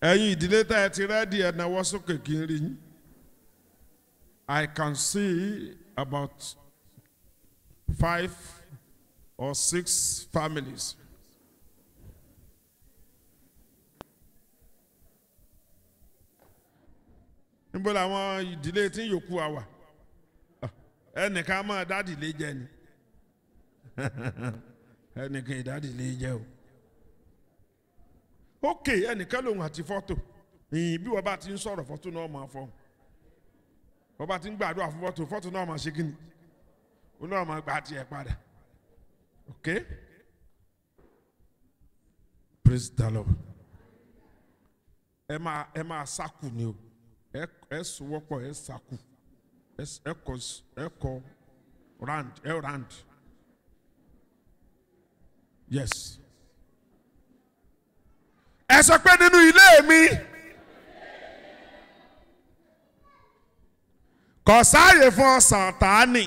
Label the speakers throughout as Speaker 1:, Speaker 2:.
Speaker 1: ẹ̀yin ìdílé tá ẹ ti rẹ́dí ẹ̀ náwó sókè kí n rí yín. I can see about five or six families. níbo làwọn ìdílé tí yòókù wa wà ẹnìkan máa dádìlé jẹ ni ẹnìkan ìdádìlé jẹ o ok ẹnìkan lòun àti fọ́tò ìyìn bí wọ́n bá ti ń sọ̀rọ̀ fọ́tò náà máa fọ́ wọ́n bá ti ń gbàdúrà fún fọ́tò fọ́tò náà máa ṣe kí ni ó náà máa gbà tiẹ̀ padà ok praise the lord ẹ máa ẹ máa sákù ni o ẹ ẹ sowọ́pọ̀ ẹ sákù ẹ s- ẹ kọ s- ẹ kọ round ẹ round yes ẹ sọ pé nínú ilé mi kò sáàyè fún ọsàn tààní.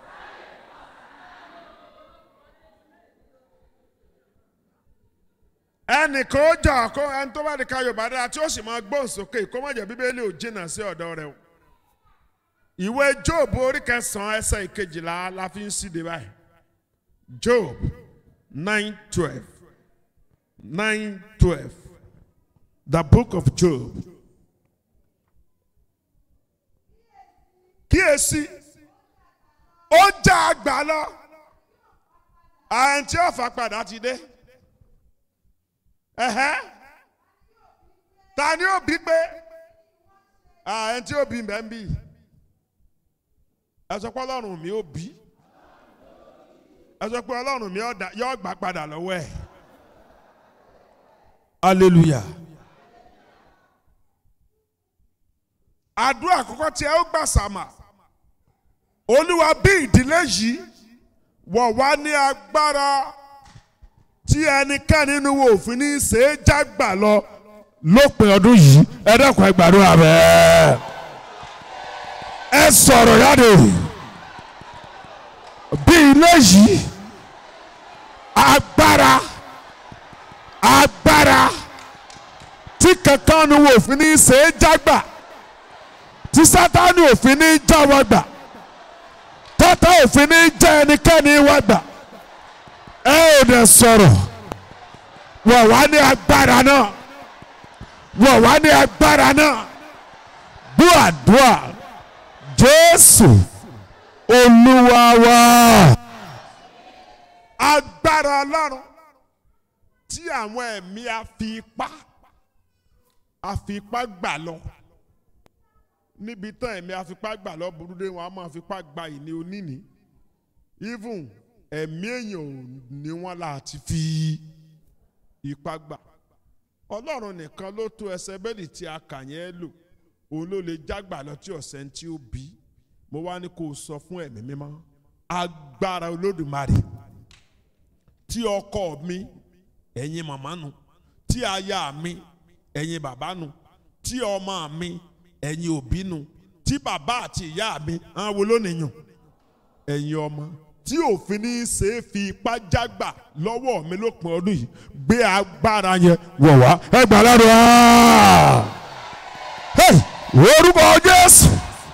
Speaker 1: ẹnìkan ó jà kó ẹni tó bá di ká yorùbá dára tí ó sì máa gbóhùn sókè kó má jẹ́ bíbélì ò jìnnà sí ọ̀dọ̀ rẹ̀ o. ìwé job orí kẹsàn-án ẹsẹ̀ ìkejìlá la fi ń síde báyìí job nine twelve nine twelve the book of job. kíyèsí ó já àgbà lọ àǹtí ọ̀fà padà ti dé ẹ̀hẹ́ ta ni ó bí pé àǹtí ó bí mbẹ́ ń bí ẹ sọ pé ọlọ́run mi ó bí ẹ sọ pé ọlọ́run mi ó dá- yóò gbà padà lọ́wọ́ ẹ̀ hallelujah. àdúrà àkọ́kọ́ tí ẹ ó gbà sàmà olúwa bí ìdílé yìí wọ̀ wá ní agbára tí ẹnikẹ́ni nínú wo òfin ní í ṣe é jágbà lọ lópin ọdún yìí ẹ dẹ́kun ẹ gbàdúrà bẹ́ẹ̀ ẹ sọ̀rọ̀ jáde bí ilé yìí agbára agbára tí kankan nínú wo òfin ní í ṣe é jágbà tí sátani òfin ní já wa gbà tọ́tà òfin ní já ẹnikẹ́ni wa gbà ẹ ò dẹ̀ sọ̀rọ̀ wọ̀ wá ní agbára náà wọ̀ wá ní agbára náà bú àdúrà jésù olúwa wa agbára ọlọ́run tí àwọn ẹ̀mí àfipá àfipá gbà lọ níbi tán ẹ̀mí afipá gbà lọ burú dé wọn a máa fipá gba ìní oníní even ẹ̀mí èèyàn ò ní wọn láti fi ipá gbà ọlọ́run nìkan ló tó ẹsẹ̀ bẹ́ẹ̀lì tí a kà yẹn lò òun ló lè jágbà lọ tí ọ̀sẹ̀ tí ó bí mo wá ní kó o sọ fún ẹ̀mí mímọ́ agbára olódùmarè tí ọkọ mi ẹ̀yin màmá nu tí aya mi ẹ̀yin bàbá nu tí ọmọ mi ẹ̀yin òbí nu tí bàbá àti ìyá mi àwọn wo lónìí yàn ẹ̀yin ọmọ tí òfin ní í ṣe é fi ipá jágbà lọ́wọ́ mi lópin ọdún yìí gbé agbára yẹn wọ̀ wá ẹ gbà ládùn á. Hey! orúkọ Jésù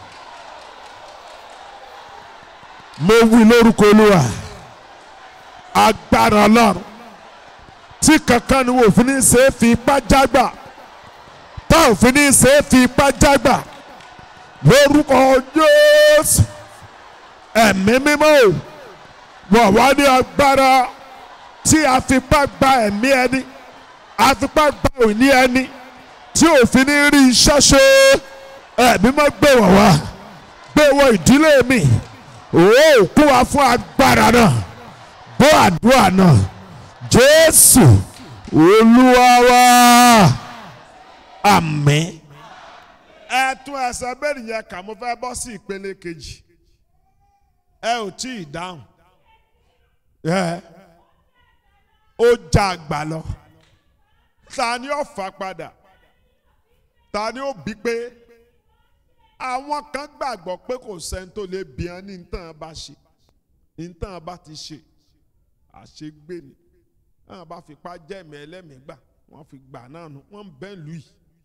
Speaker 1: mo wí lórúkọ Olúwa agbára Ọlọ́run tí kankan ni òfin ní í ṣe é fi ipá jágbà tá òfin ní í ṣe é fi ipá jágbà lórúkọ Jésù ẹ̀mí mímọ́ o wọ̀ wá ní agbára tí a fipá gba ẹ̀mí ẹni a fipá gba òní ẹni tí òfin ní rí iṣẹ́ ṣe ẹ̀mí mọ́ gbé wọ̀ wá gbé wọ ìdílé mi ó kú wa fún agbára náà bó àdúrà náà Jésù Olúwa wa àmín. ẹ tún ẹsẹ̀ bẹ́ẹ̀ yẹn kà mo fẹ́ bọ́ sí ìpele kejì ẹ ò tí ì dáhùn ẹ ó já àgbà lọ ta ni ó fà padà ta ni ó bí pé àwọn kan gbàgbọ́ pé kò sẹ́ni tó lè bí wọn ní nǹkan bá ṣe nǹkan bá ti ṣe àṣegbè ni wọn bá fipá jẹ́mi ẹlẹ́mìí gbà wọ́n fi gbà náà nù wọ́n ń bẹ́ lù yìí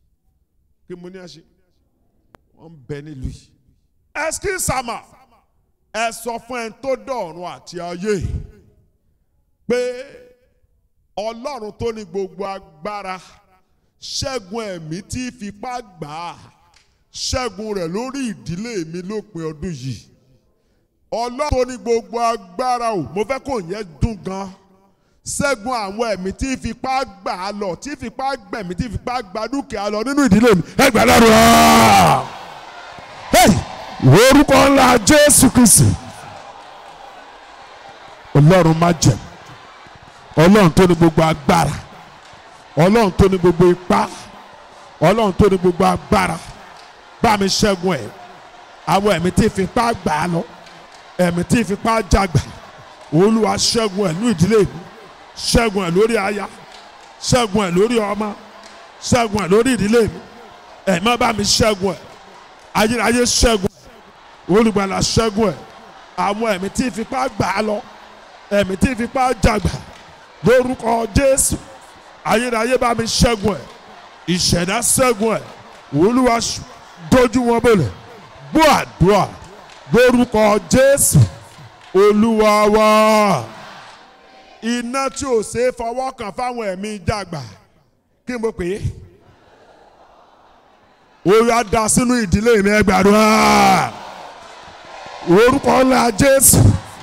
Speaker 1: kí mo ní ẹ ṣe wọ́n ń bẹ nílùú yìí. ẹskí sàmà ẹ sọ fún ẹ tó dọ̀run àti ayé pé ọlọ́run tó ní gbogbo agbára ṣẹ́gun ẹ̀mí tí fipá gbà á ṣẹ́gun rẹ̀ lórí ìdílé mi lópin ọdún yìí ọlọ́run tó ní gbogbo agbára o mo fẹ́ kó yẹn dùn gan ṣẹ́gun àwọn ẹ̀mí tí fipá gbà á lọ tí fipá gbẹ̀mí tí fipá gba dúkìá lọ nínú ìdílé mi ẹ gbà lọ́rùn ọ́ orúkọ ńlá jésù kristi ọlọ́run má jẹ̀mú ọlọ́run tó ní gbogbo agbára ọlọ́run tó ní gbogbo ipá ọlọ́run tó ní gbogbo agbára bá mi ṣẹ́gun ẹ̀ àwọn ẹ̀mí tí fipá gbà á lọ ẹ̀mí tí fipá jagbà olúwa ṣẹ́gun ẹ̀ ní ìdílé mi ṣẹ́gun ẹ̀ lórí aya ṣẹ́gun ẹ̀ lórí ọmọ ṣẹ́gun ẹ̀ lórí ìdílé mi ẹ̀mí bá mi ṣẹ́gun ẹ̀ ayérayé ṣẹ́gun ẹ̀ olùgbàlà ṣẹ́gun ẹ̀ àwọn ẹ̀mí tí fipá gbà á lọ ẹ̀mí tí fipá jagbà lórúkọ jésù ayérayé bá mi ṣẹ́gun ẹ̀ ìṣẹ̀dá ṣẹ́gun ẹ̀ olúwa dojú wọn bọ̀lẹ̀ gbọ́ àdúrà lórúkọ jésù olúwa wa iná tí ò ṣe é fọwọ́ kàn fáwọn ẹ̀mí jàgbà kí n bó pè é orí á da sínú ìdílé mi ẹ gbàdúrà orúkọ ńlá jésù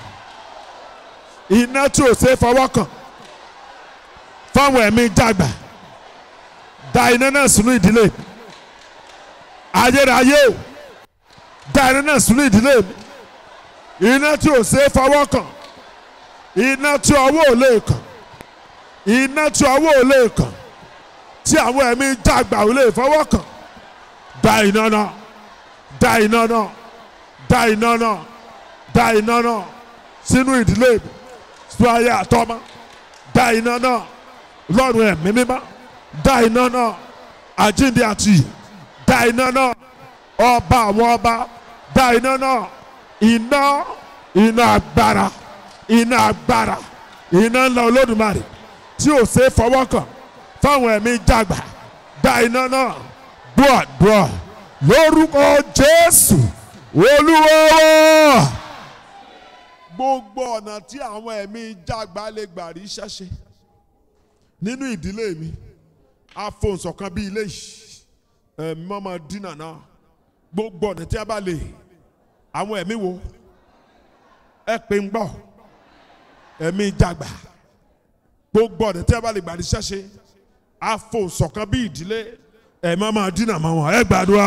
Speaker 1: iná tí ò ṣe é fọwọ́ kàn fáwọn ẹ̀mí jàgbà da iná náà sínú ìdílé mi ayérayé o da iná náà sínú ìdílé mi iná tí ò ṣe é fọwọ́ kàn iná tí ọwọ́ ò lè kàn iná tí ọwọ́ ò lè kàn tí àwọn ẹ̀mí jàgbà ò lè fọwọ́ kàn da iná náà da iná náà da iná náà da iná náà sínú ìdílé mi sínú ayé àtọ́mọ́ da iná náà lọ́rùn ẹ̀mí mímọ́ da iná náà àjíǹde àti ìyè da iná náà ọba àwọn ọba da iná náà iná iná agbára iná agbára iná ńlá olódùmarè tí ò ṣe é fọwọ́ kàn fáwọn ẹ̀mí jàgbà da iná náà gbọ́ àdúrà lórúkọ jésù olúwa wa. gbogbo ọ̀nà tí àwọn ẹ̀mí jàgbá lè gbà rí ṣẹ́ṣe nínú ìdílé mi afọ̀nsọ̀kan bíi ilé yìí ẹ̀mí mọ́mọ́ dínà náà gbogbo ọ̀nà tí a bá lè àwọn ẹ̀mí wo ẹ pé ń gbọ́ ẹ̀mí jàgbá gbogbo ọ̀nà tí a bá lè gbà rí ṣẹ́ṣe afọ̀nsọ̀kan bíi ìdílé ẹ̀mí mọ́mọ́ dínà mọ́ wọn ẹ gbàdúrà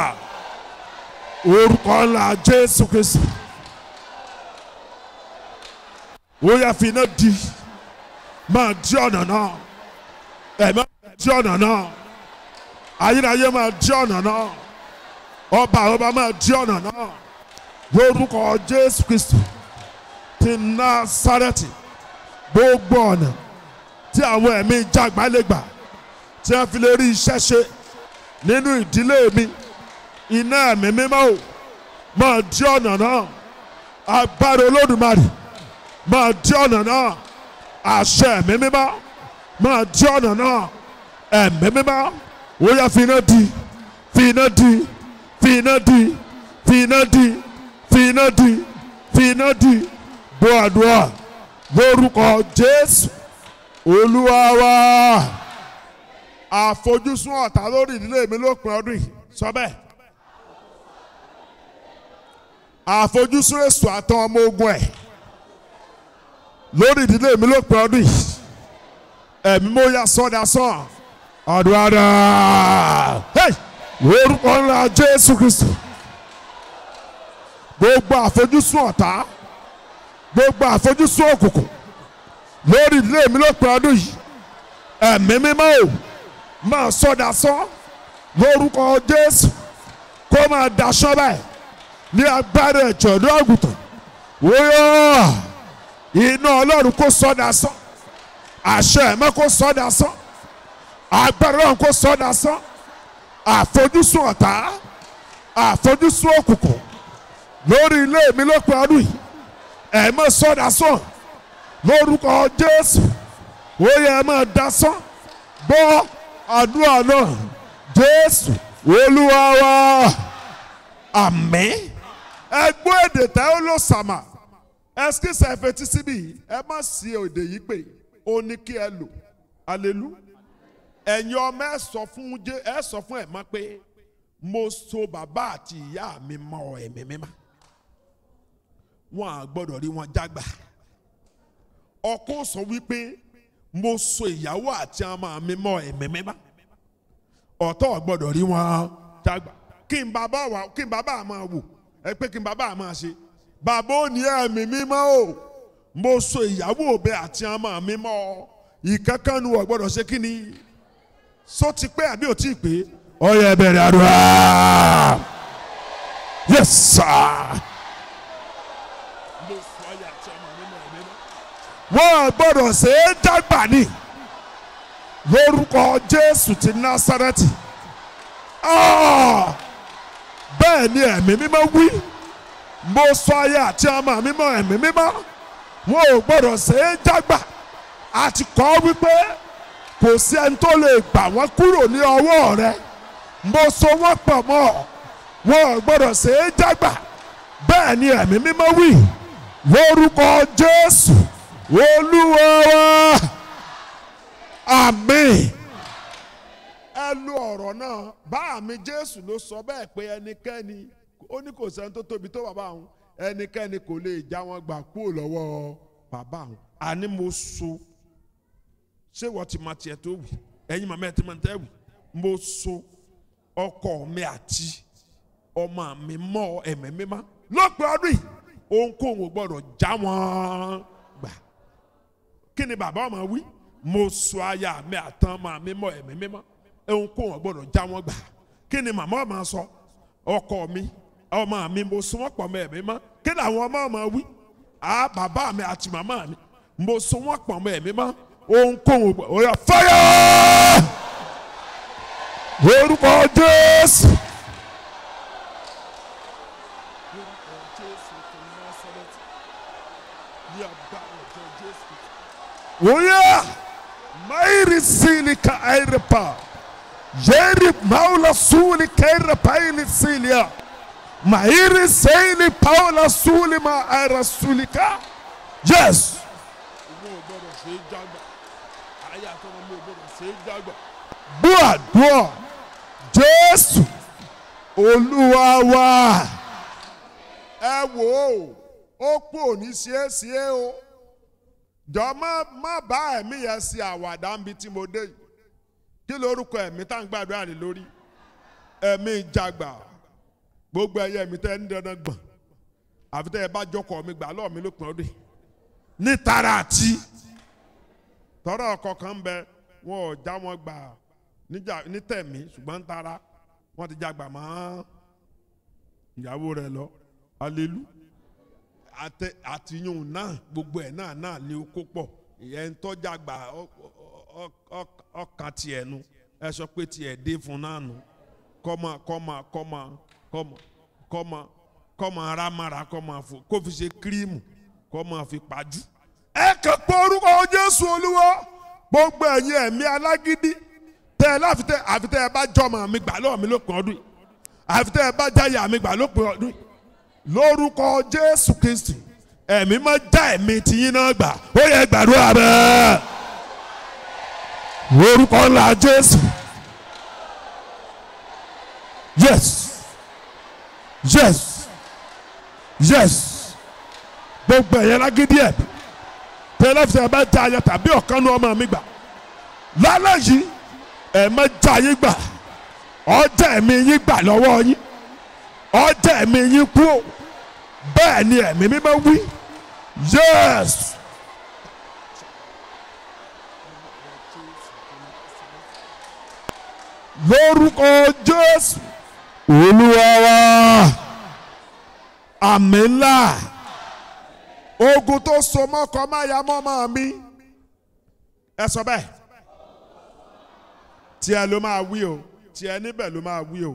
Speaker 1: orúkọ ńlá jésù kristu ó yẹ fi iná di máa di ọ̀nà náà ẹ̀mí máa di ọ̀nà náà ayérayé máa di ọ̀nà náà ọba ọba máa di ọ̀nà náà lórúkọ jésù kristu ti násárẹ́tì gbogbo ọ̀nà tí àwọn ẹ̀mí jàgbá lè gbà tí wọ́n fi lè rí iṣẹ́ ṣe nínú ìdílé mi iná ẹ̀mí mímọ́ o máa di ọ̀nà náà agbára olódùmarè máa di ọ̀nà náà àṣẹ ẹ̀mí mímọ́ máa di ọ̀nà náà ẹ̀mí mímọ́ ó yá fi iná di fi iná di fi iná di fi iná di fi iná di fi iná di gbọ́ àdúrà lórúkọ jésù olúwa wa àfojúsùn ọ̀tá lórí ìdílé mi lópin ọdún yìí sọ bẹ́ẹ̀. àfojúsùn èso àtàn ọmọ ogun ẹ̀ lórí ìdílé mi lópin ọdún yìí ẹ̀mí mo ya sọ́dà sàn ọ̀dọ̀ àdá orúkọ ńlá jésù kristu gbogbo àfojúsùn ọ̀tá gbogbo àfojúsùn òkùnkùn lórí ìdílé mi lópin ọdún yìí ẹ̀mí mímọ́ ò máa sọ́dà sàn lórúkọ jésù kó máa daṣọ́ báyìí ní agbára ẹ̀jọ̀ ní àgùntàn wóyọ̀ iná ọlọ́run kó sọ́dà sán àṣẹ ẹ̀mẹ́ kó sọ́dà sán agbára ọlọ́run kó sọ́dà sán àfojúsùn ọ̀tá àfojúsùn òkùnkùn lórí ilé mi lópin ọdún yìí ẹ̀mẹ́ sọ́dà sán lórúkọ jésù wóyọ̀ ẹ̀mẹ́ da sán gbọ́ àdúrà náà jésù olúwa wa àmín ẹgbọ́ èdè tẹ́ ó ló sàmà ẹsikísà ẹ̀fẹ̀tì síbí ẹ má sí èdè yìí pé ó ní kí ẹ lò alelu ẹ̀yin ọmọ ẹ sọ fún jẹ ẹ sọ fún ẹ mọ́ pé mo so bàbá àti ìyá mi mọ́ ẹ̀mí mímá wọn à gbọ́dọ̀ rí wọn jágbà ọkọ sọ wípé mo so ìyàwó àti ọmọ mi mọ́ ẹ̀mí mímá ọ̀tọ̀ gbọ́dọ̀ rí wọn jágbà kí n bàbá wa kí n bàbá máa wò ẹ pé kí n bàbá máa ṣe bàbá ò ní ẹ̀mí mímọ́ o mo so ìyàwó òbẹ àti ọmọ mi mọ́ ìkankannu ọ̀ gbọ́dọ̀ ṣe kí ni so ti pé àbí ò tí ì pé ó yẹ bẹ̀rẹ̀ àdúrà yes sir. wọ́n gbọ́dọ̀ ṣe é dàgbà ní lórúkọ jésù ti násárẹ́tì bẹ́ẹ̀ ni ẹ̀mí mímọ́ wí mo sọ ayé àti ọmọ mímọ́ ẹ̀mí mímọ́ wọn ò gbọ́dọ̀ ṣe é dàgbà àti kọ́ wípé kò sí ẹni tó lè gbà wọ́n kúrò ní ọwọ́ rẹ mo so wọ́n pọ̀ mọ́ wọn ò gbọ́dọ̀ ṣe é dàgbà bẹ́ẹ̀ ni ẹ̀mí mímọ́ wí lórúkọ jésù olúwa wa àmín. ẹ lu ọ̀rọ̀ náà bá mi jésù ló sọ bẹ́ẹ̀ pé ẹnikẹ́ni ó ní kò sẹ́ni tó tóbi tó bàbá òun ẹnikẹ́ni kò lè já wọn gbà kúrò lọ́wọ́ bàbá òun àní mo so ṣé wọ́n ti máa tiẹ̀ tó wì ẹ̀yin màmá ẹ̀ ti máa tẹ́ wì mo so ọkọ mi àti ọmọ mi mọ́ ẹ̀mí mímá lọ́pẹ́ ọdún yìí ohunkóhun ò gbọ́dọ̀ já wọn gbà kí ni bàbá ọmọ wí mo so aya mi àtàn ọmọ mi mọ́ ẹ̀mí mímọ́ ohunkóhun ò gbọ́dọ̀ já wọn gbà kí ni màmá ọmọ sọ ọkọ mi ọmọ mi mo so wọn pọ̀ mọ́ ẹ̀mí mímọ́ kí ni àwọn ọmọ ọmọ wí à bàbá mi àti màmá mi mo so wọn pọ̀ mọ́ ẹ̀mí mímọ́ ohunkóhun ò gbọ́dọ̀ ó yá fire orúkọ jésù. Oya, mairi sili ka airepa. Yeri maula suli kaira paili silia. Mairi sili paula suli ma aira sulika. Yes. Bua dua. Jésù Olúwa wa. Ẹ wò ó, ó pò ní ṣeéṣeé o jọ má má bá ẹ̀mí yẹn ṣe àwàdà níbi tí mo dé yìí kí lórúkọ ẹ̀mí tá à ń gbàdúrà rè lórí ẹ̀mí ìjàgbà gbogbo ẹ̀yẹ ẹ̀mí tẹ́ ń dandan gbọ̀n àfi tẹ́ ẹ bá jọkọ̀ mi gbà lọ́ọ̀ mi ló pin ọdún yìí ní tara àti tọrọ ọkọ kan ń bẹ wọn ò já wọn gbà ní tẹ̀mí ṣùgbọ́n tara wọn ti jàgbà mọ́ ìyàwó rẹ̀ lọ alelu àtẹ àtìyún náà gbogbo ẹ̀ náà náà ní okó pọ̀ ìyẹn ń tọ́jà gbà ọkàn tiẹ̀ nu ẹ sọ pé tiẹ̀ dé fún náà nu kọ́mọ kọ́mọ kọ́mọ kọ́mọ kọ́mọ kọ́mọ arámara kọ́mọ fò kó fi ṣe kírímù kọ́mọ fi pàjù. ẹ kàn pé orúkọ Jésù Olúwa gbogbo ẹ̀yin ẹ̀mí alágídí tẹ́ ẹ láfitẹ́ àfitẹ́ ẹ bá jọmọ mi gbà lọ́wọ́ mi lópin ọdún yìí àfitẹ́ ẹ bá jáyà mi gbà lópin ọdún yìí lórúkọ jésù kristi ẹ̀mí máa já ẹ̀mí tiyín náà gbà ó yẹ gbàdúrà bẹ́ẹ̀ lórúkọ ńlá jésù yes yes yes gbogbo ẹ̀yẹ lágídí ẹ̀ tẹlifíṣẹ̀ ẹ bá já ayẹ tàbí ọ̀kan ní ọmọ mi gbà lálẹ́ yìí ẹ̀ máa já yín gbà ọjà ẹ̀mí yín gbà lọ́wọ́ yín ọjà ẹ̀mí yín kú o bẹ́ẹ̀ ni ẹ̀mí mímọ́ wí yes. lórúkọ jésù olúwa wa àmì ńlá ogun tó so mọ́kọ má ya mọ́mọ́ mi ẹ sọ bẹ́ẹ̀ tiẹ̀ ló máa wí o tiẹ̀ níbẹ̀ ló máa wí o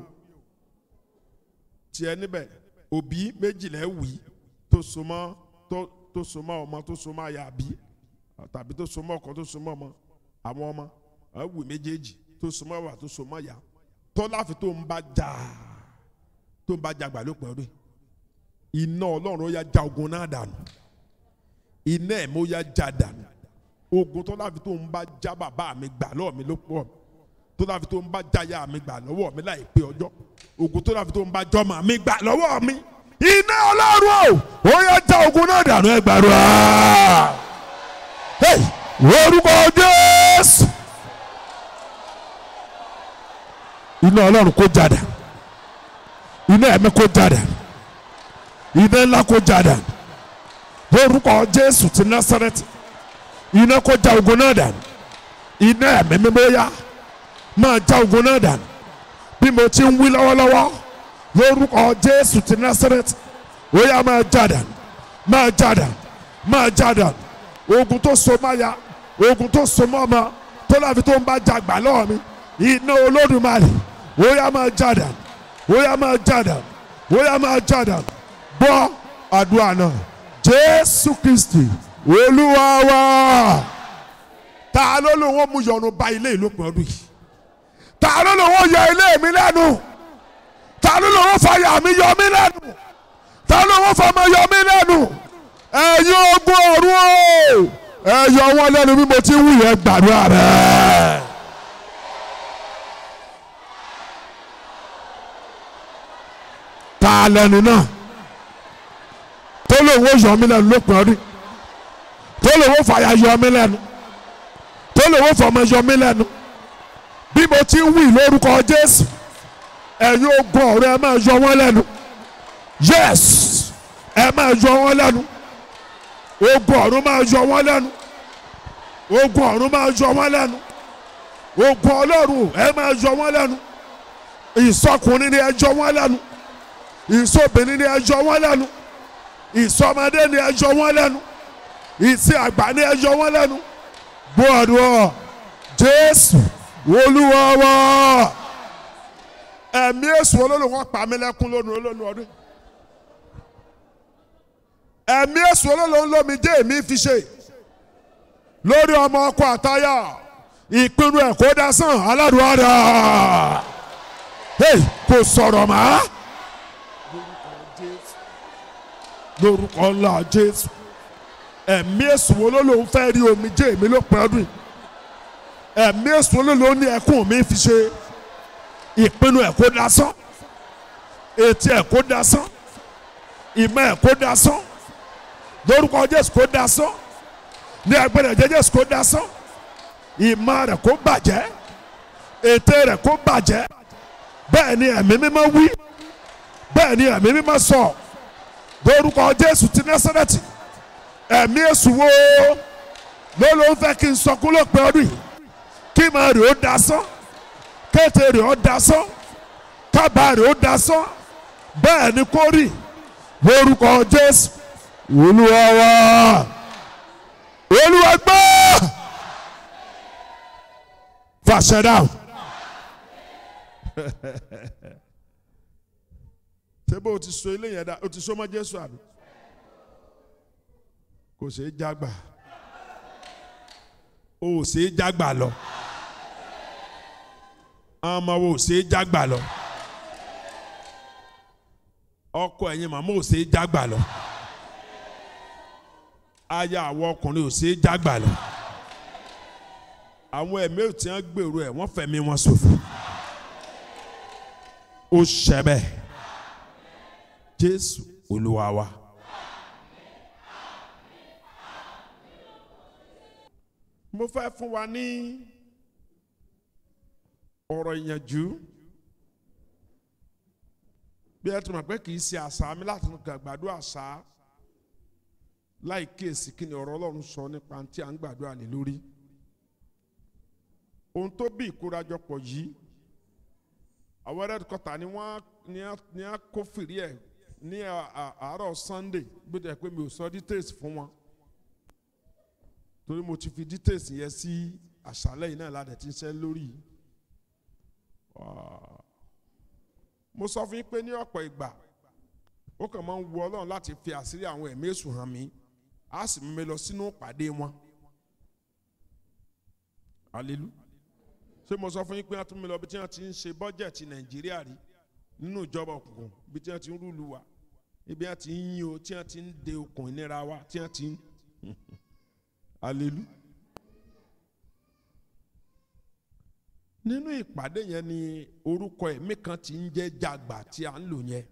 Speaker 1: tiẹ̀ níbẹ̀ òbí méjìlá wì tó so mọ́ tó tó so mọ́ ọmọ tó so mọ́ aya bí tàbí tó so mọ́ ọkọ tó so mọ́ ọmọ àwọn ọmọ ẹwì méjèèjì tó so mọ́ wà tó so mọ́ ya tọ́láfi tó ń bá jà tó ń bá jà gbà lópin ọdún iná ọlọ́run ó yá já ogun náà dànù iná ẹ̀mí ó yá já dànù ogun tọ́láfi tó ń bá já bàbá mi gbà lọ́wọ́ mi ló pọ̀ tọ́láfi tó ń bá já ya mi gbà lọ́wọ́ mi láìpẹ́ ọjọ́ ogun tọ́láfi tó ń bá jọ́mọ mi gbà lọ́wọ́ mi iná ọlọ́run o ó yá já ogun náà dànù ẹ gbàdúrà orúkọ jésù iná ọlọ́run kó jáde iná ẹ̀mí kó jáde iná ńlá kó jáde orúkọ jésù ti násàrẹ́tì iná kó já ogun náà dànù iná ẹ̀mí mímọ́ yá máa já ogun náà dànù bí mo ti ń wí lọ́wọ́lọ́wọ́ lórúkọ jésù ti násàrẹ́tì ó yá máa já dànù máa já dànù máa já dànù ogun tó so máa ya ogun tó so mọ́ ọmọ tó láfi tó ń bá jagbà lọ́wọ́ mi iná olódùmarè ó yá máa já dànù ó yá máa já dànù ó yá máa já dànù gbọ́ àdúrà náà jésù kristi olúwa wa ta ló ló wọ́n mú yọnu ba ilé ìlópin ọdún yìí ta ló ló wọ́n yọ ilé mi lẹ́nu ta ló ló wọ́n fàyà mi yọ mí lẹ́nu ta ló wọ́n fọmọ yọ mí lẹ́nu ẹ̀yin ogun ọ̀run o ẹ yọ wọn lẹ́nu bí mo ti wù yẹn gbàdúrà rẹ̀. ta lẹnu náà tó lòun ó yọ mí lẹ́nu lópin ọdún tó lòun ó fàyà yọ mí lẹ́nu tó lòun ó fọmọ yọ mí lẹ́nu bí mo ti wù lórúkọ Jésù ẹ̀yin ogun ọ̀run ẹ máa yọ wọn lẹ́nu yes ẹ máa yọ wọn lẹ́nu ogun ọ̀run máa yọ wọ́n lẹ́nu ogun ọ̀run máa yọ wọ́n lẹ́nu ogun ọlọ́run ẹ máa yọ wọ́n lẹ́nu ìsọkùnrin ni ẹ yọ wọ́n lẹ́nu ìsọbìnrin ni ẹ yọ wọ́n lẹ́nu ìsọmọdé ni ẹ yọ wọ́n lẹ́nu ìsìn àgbà ni ẹ yọ wọ́n lẹ́nu gbọ́dọ̀ jésù olúwa wa ẹ̀mí èṣù olólùwọ́ pa mí lẹ́kún lónìí olónìí ọdún ẹ̀mí èṣù olólùwọ́ lómi jẹ́ èmi fi ṣe lórí ọmọ ọkọ àtayà ìpinnu ẹ̀ kó dasán aládùúgbò rà kò sọ̀rọ̀ mọ́ lórúkọ ńlá jésù ẹ̀mí èṣù olólùwọ́ fẹ́ rí omi jẹ́ èmi ló pẹ́ ọdún ẹ̀mí èṣù olólùwọ́ ní ẹkún mi fi ṣe ìpinnu ẹ̀ kó dasán etí ẹ̀ kó dasán ìmọ̀ ẹ̀ kó dasán lórúkọ jésù kó dasán ní agbẹ́rẹ́ ẹ̀jẹ̀ jésù kó dasán ìmọ̀ rẹ̀ kó bàjẹ́ ètè rẹ̀ kó bàjẹ́ bẹ́ẹ̀ ni ẹ̀mí mímọ́ wí bẹ́ẹ̀ ni ẹ̀mí mímọ́ sọ lórúkọ jésù ti násárẹ́tì ẹ̀mí èṣù wo ló ló ń fẹ́ kí n sọkún lópin ọdún yìí kí màá rè ó dasán kété rè ó dasán kábàá rè ó dasán bẹ́ẹ̀ ni kó rí lórúkọ jésù olúwa wa olúwa gbọ́ fàṣẹ dáhùn. ṣé bó o ti so ilé yẹn dá o ti so mọ́ jésù àbí kò ṣeé jágbà o ò ṣeé jágbà lọ ọmọ wo ò ṣeé jágbà lọ ọkọ ẹ̀yin màmá ò ṣeé jágbà lọ aya àwọn ọkùnrin ò ṣeé jágbà lọ àwọn ẹ̀mí ò tí wọ́n gbèrú ẹ̀ wọ́n fẹ̀mí wọn ṣòfò ó ṣẹbẹ̀ jésù olúwa wa. mo fẹ́ fún wa ní ọ̀rọ̀ ìyànjú bí ẹ tún mọ̀ pé kì í ṣe àṣà mi láti gbàdúrà àṣà láì kíyèsí kí ni ọ̀rọ̀ ọlọ́run sọ nípa tí à ń gbàdúrà lé lórí ohun tó bí ìkórajọpọ̀ yìí àwọn red quarter ni wọ́n ní á kó fìrí ẹ̀ ní àárọ̀ sunday gbọ́dọ̀ ẹ̀ pé mi ò sọ details fún wọn torí mo ti fi details yẹn sí àṣálẹ́ yìí náà ládẹ̀ tí ń ṣe lórí mo sọ fún yín pé ní ọ̀pọ̀ ìgbà ó kàn máa ń wu ọlọ́run láti fi àṣírí àwọn ẹ̀mí èṣù hàn mí á sì mú mi lọ sínú ìpàdé wọn hallelujah ṣé mo sọ fún yín pé wọ́n tún mi lọ bí tí wọ́n ti ń ṣe bọ́jẹ̀tì nàìjíríà rí nínú ìjọba òkùnkùn bí tí wọ́n ti ń rúlu wa ibi wọ́n ti ń yín o tí wọ́n ti ń de okùn ìnira wa tí wọ́n ti ń alelu. nínú ìpàdé yẹn ni orúkọ ẹ̀mí kan ti ń jẹ́ jàgbà tí a ń lò yẹn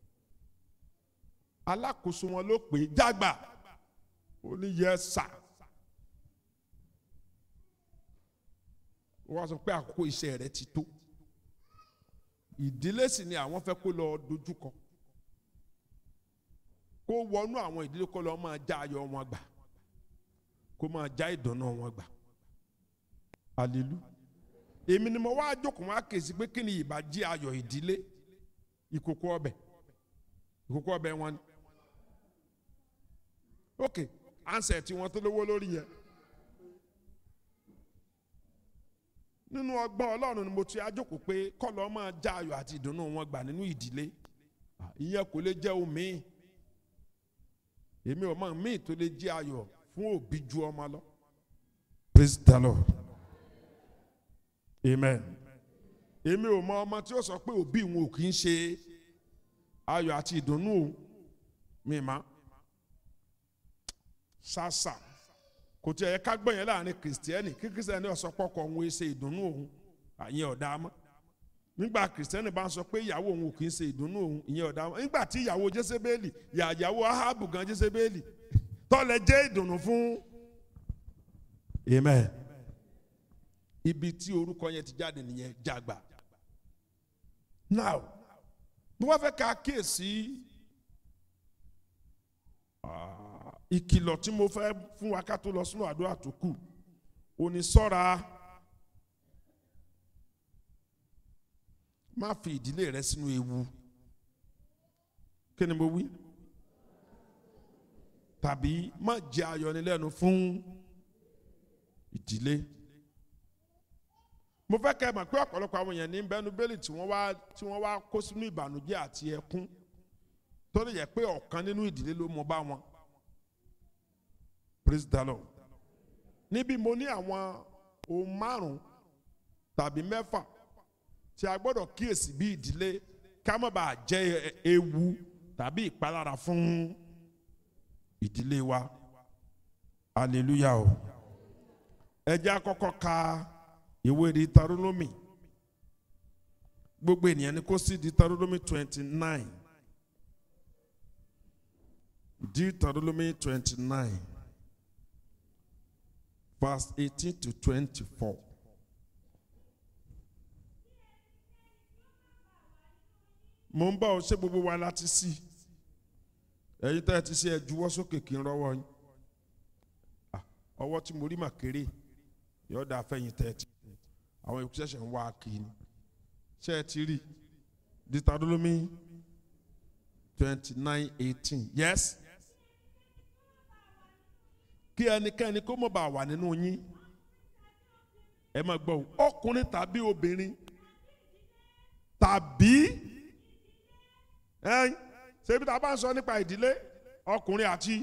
Speaker 1: alákòóso wọn ló pè é jàgbà ó ní yẹ sà wọ́n sọ pé àkókò iṣẹ́ rẹ ti tó ìdílé sì ni àwọn fẹ́ kó lọ dojúkọ kó wọnú àwọn ìdílé kó lọ máa já ayọ̀ wọn gbà kó máa já ìdùnnú wọn gbà alelu èmi ni mo wá jókòó wá kèsì pé kí ni ìbàjẹ́ ayọ̀ ìdílé ìkòkò ọbẹ̀ ìkòkò ọbẹ̀ wọn ni ok ansẹ̀ tí wọ́n tó lówó lórí yẹn nínú ọgbọ́n ọlọ́run ni mo ti ajókòó pé kọ́lọ́ máa já ayọ̀ àti ìdùnnú wọn gbà nínú ìdílé ìyẹn kò lè jẹ́ omi èmi ò mọ̀ míì tó lè jẹ́ ayọ̀ fún òbí ju ọmọ lọ praise the lord amen èmi ò mọ ọmọ tí ó sọ pé òbí òun ò kì í ṣe ayọ̀ àti ìdùnnú òun mi má ṣàṣà kò tí ẹ yẹ ká gbọ́ yẹn láàrin kìrìsìtẹ́nì kí kìrìsìtẹ́nì ó sọ pọ́kọ òun ẹ ṣe ìdùnnú òun àyẹn ọ̀dà mọ́ nígbà kìrìsìtẹ́nì bá ń sọ pé ìyàwó òun ò kì í ṣe ìdùnnú òun ìyẹn ọ̀dà mọ́ nígbà tí ìyàwó jésébélì ìyàwó ahábù gan jésébélì tọ́lẹ̀ jẹ́ ìdùnnú fún amen ibi tí orúkọ yẹn ti jáde nìyẹn jàgbà now bí wọ́n fẹ́ ká kíyèsí ìkìlọ̀ tí mo fẹ́ fún wa ká tó lọ sínú àdúrà tó kù òní sọ́ra má fi ìdílé rẹ sínú ewu kí ni mo wí tàbí má jẹ ayọnilẹ́nu fún ìdílé mo fẹ́ kẹ́ ẹ mọ̀ pé ọ̀pọ̀lọpọ̀ àwọn èèyàn ní bẹ́nu bẹ́ẹ̀lì tí wọ́n wá tí wọ́n wá kó sínú ìbànújẹ́ àti ẹkún tó lè yẹ pé ọ̀kan nínú ìdílé ló mọ bá wọn praise the lord níbi mo ní àwọn ohun márùn tàbí mẹ́fà tí a gbọ́dọ̀ kíyèsí bí ìdílé ká má bàa jẹ́ ewu tàbí ìpalára fún ìdílé wa hallelujah o ẹ jẹ́ àkọ́kọ́ ka ìwé Deuteronomy gbogbo ènìyàn ni kó sí Deuteronomy twenty nine Deuteronomy twenty nine verse eighteen to twenty-four. mo ń bá ọ ṣé gbogbo wa láti sí ẹ̀yin tá ẹ ti ṣe ẹ juwọ́ sókè kí n rọ́wọ́ yín ọwọ́ tí mo rí mà kéré yọ̀ọ́ dà fẹ́yìn tẹ́ ẹ ti àwọn èkó ṣẹ̀ṣẹ̀ ń wá kiri ṣé ẹ ti rí Deuteronomy twenty nine eighteen yes kí ẹnikẹ́ni kó mọ̀ bá wà nínú yín ẹ máa gbọ́ ọkùnrin tàbí obìnrin tàbí ẹ̀yin ṣebí tá a bá ń sọ nípa ìdílé ọkùnrin àti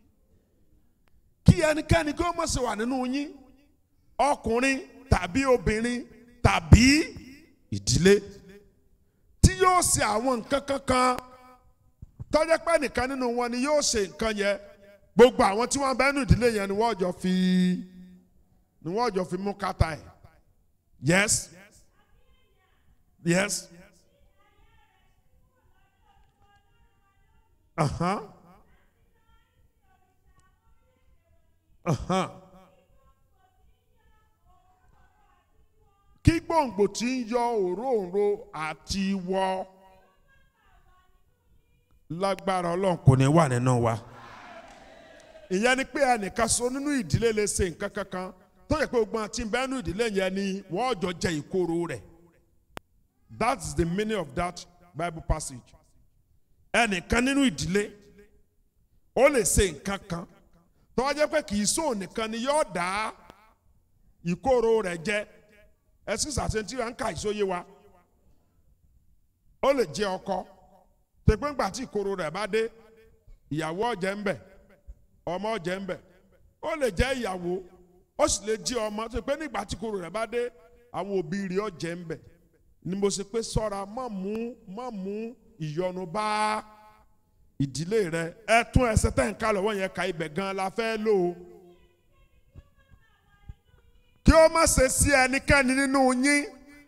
Speaker 1: kí ẹnikẹ́ni kó mọ̀ sí wà nínú yín ọkùnrin tàbí obìnrin tàbí ìdílé tí yóò ṣe àwọn nǹkan kankan tọ́jẹ́ pé nìkan nínú wọn ni yóò ṣe nǹkan yẹn gbogbo àwọn tí wọ́n bẹ nínú ìdílé yẹn ni wọ́n jọ fi ni wọ́n jọ fi mú kàtà ẹ̀ yes yes uh-huh. Uh-huh. kí gbòǹgbò tí ń yọ òróǹro àti wọ lágbára ọlọ́run kò ní wà nínú wa. ìyẹn ni pé ẹnìkan so nínú ìdílé lè ṣe nǹkan kankan tó yẹ pé gbogbo àti bẹ́ẹ̀nù ìdílé yẹn ni wọ́n jọ jẹ ìkorò rẹ̀ that's the meaning of that bible passage. ẹnìkan nínú ìdílé ó lè ṣe nǹkan kan tó wá jẹ́ pé kì í sóò nìkan ni yóò dá ìkorò rẹ̀ jẹ ẹsìn sàṣẹntì rà ń ka ìsóye wa ó lè jẹ ọkọ tẹpẹ ńgbà tí ìkorò rẹ̀ bá dé ìyàwó ọjẹ ń bẹ ọmọ ọjẹ ń bẹ ó lè jẹ ìyàwó ó sì lè jẹ ọmọ tẹpẹ nígbà tí ìkorò rẹ̀ bá dé àwọn òbí rẹ̀ ọ̀jẹ̀ ń bẹ̀ ni mo ṣe pé sọ́ra má mú má mú ìyọnu bá ìdílé rẹ ẹ tún ẹsẹ̀ tẹ̀ ń ká lọ́wọ́ yẹn ka ibẹ̀ gan la fẹ́ lò ó kí ó má ṣe sí ẹnikẹ́ni nínú yín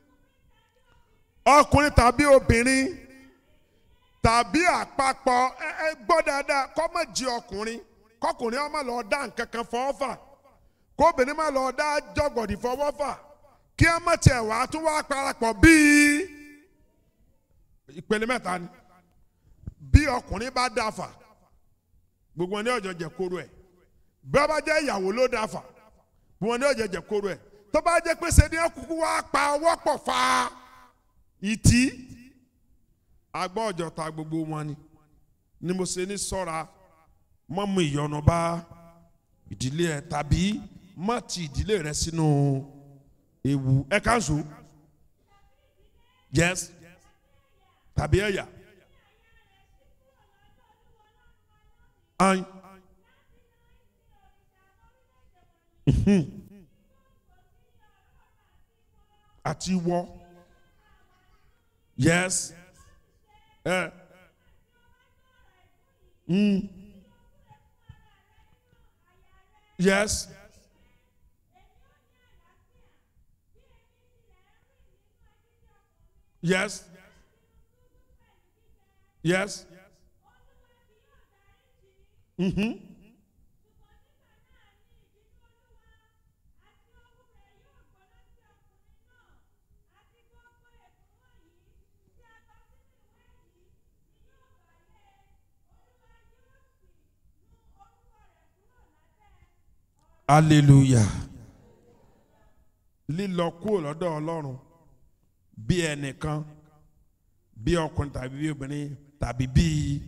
Speaker 1: ọkùnrin tàbí obìnrin tàbí àpapọ̀ ẹ ẹ gbọ́ dáadáa kọ́ má jí ọkùnrin kọkùnrin ọmọ lọ dá nǹkan kan fọwọ́ fà kóbìnrin má lọ dá jọgọ̀dì fọwọ́ fà kí ẹ má tiẹ̀ wá tún wá parapọ̀ bíi ìpele mẹ́ta ni bí ọkùnrin bá dá fà gbogbo wọn ní ọjọ́ jẹ kóró ẹ̀ bí wọ́n bá jẹ́ ìyàwó ló dá fà gbogbo wọn ní ọjọ́ jẹ kóró ẹ̀ tó bá jẹ́ pé sẹ́ni ẹ̀kúkú wá pa ọwọ́ pọ̀ fa ìtì agbọ́ ọjọ́ ta gbogbo wọn ni ni mo ṣe ní sọ́ra má mú ìyọnu bá ìdílé ẹ tàbí má ti ìdílé rẹ sínú ewu ẹ kánṣu yes tàbí ẹ̀yà ayin Mhm. àti wọ yes ẹ mm. yes yes yes mhm hallelujah lílọ kúrò lọ́dọ̀ ọlọ́run bí ẹnìkan bí ọkùnrin tàbí bí obìnrin tàbí bí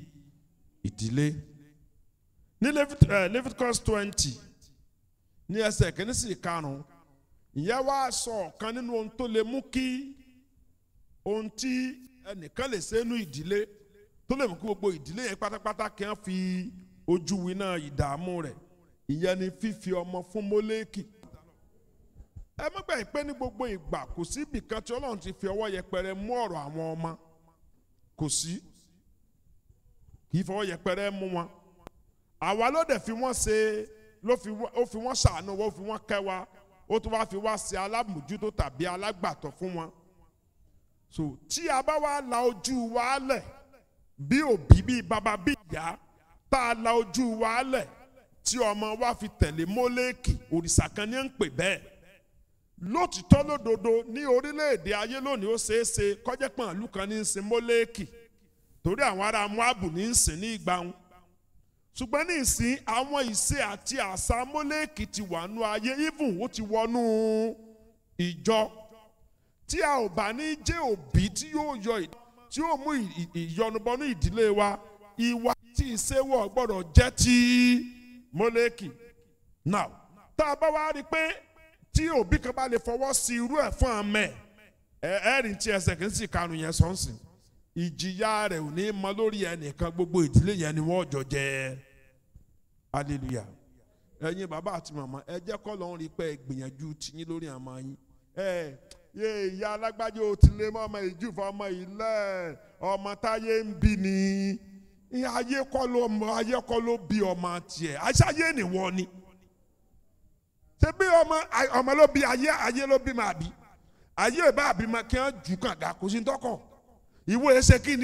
Speaker 1: ìdílé ní Levit- eh, Leviticus twenty ní ẹsẹ̀ kìíní sí karùn-ún ìyẹn wá sọ ọ̀kan nínú ohun tó lè mú kí ohun tí ẹnìkan lè ṣe nínú ìdílé tó lè mú kí gbogbo ìdílé yẹn pátápátá kí wọ́n fi ojú winá ìdààmú rẹ̀ ìyẹn ni fífi ọmọ fún mọ́lẹ́kì ẹ má gbà pé ní gbogbo ìgbà kò sí ibì kan tí ọlọ́run ti fi ọwọ́ yẹpẹrẹ mú ọ̀rọ̀ àwọn ọmọ kò sí kì í fọwọ́ yẹpẹrẹ mú wọn àwa ló dẹ̀ fi wọ́n ṣe ló fi wọ́n- ó fi wọ́n ṣàánú wa ó fi wọ́n kẹ́ wa ó tún wá fi wá ṣe alámòjútó tàbí alágbàtọ́ fún wọn so tí a bá wá la ojú wa lẹ̀ bí òbí bí bàbá bí ìyá tá a la ojú wa lẹ̀ tí ọmọ wa fi tẹ̀lé mọ́lẹ́kì òrìṣà kan ní à ń pè bẹ́ẹ̀ lótìtọ́ lódodo ní orílẹ̀-èdè ayé lónìí ó ṣeé ṣe kọ́jẹ́ pọ̀n ìlú kan ní í sin mọ́lẹ́kì torí àwọn ará Móábù ní í sìn ní ìgbà wọn ṣùgbọ́n ní ìsìn àwọn ìṣe àti àṣà mọ́lẹ́kì ti wà nú ayé even ó ti wọnú ìjọ tí a ò bá ní jẹ́ òbí tí yóò yọ ì- tí yóò mú ì- ì- ìyọnubọnú ìdílé wa ìwà tí ìṣèwọ̀ gbọ́dọ̀ jẹ́ ti mọ́lẹ́kì now tá a bá wá rí i pé tí òbí kan bá lè fọwọ́ sí irú ẹ̀ fún àmẹ́ ẹ ẹ rìn tí ẹsẹ̀ kì í sì karùn yẹn sọ́nsìn ìjìyà rẹ̀ ò ní mọ lórí ẹnìkan gbogbo ìdílé yẹn ni wọ́n jọ jẹ́ hallelujah ẹ̀yin bàbá àti màmá ẹ jẹ́ kọ́ lọ́n rí i pé ẹ gbìyànjú tiyín lórí àmọ́ yín ẹ yé ìyá alágbájá ò ti lé mọ́ ọmọ ìjúfọ́ ọmọ ilẹ̀ ọmọ táyé ń bí ni ayé kọ́ ló ayé kọ́ ló bí ọmọ tiẹ̀ àṣàyé nìwọ ni ṣé bí ọmọ ọmọ ló bí ayé ayé ló bí màá bí ayé ìbá àbí ma kí wọ́n jù kànga kò sí tọkàn ìwé ẹsẹ̀ kí ni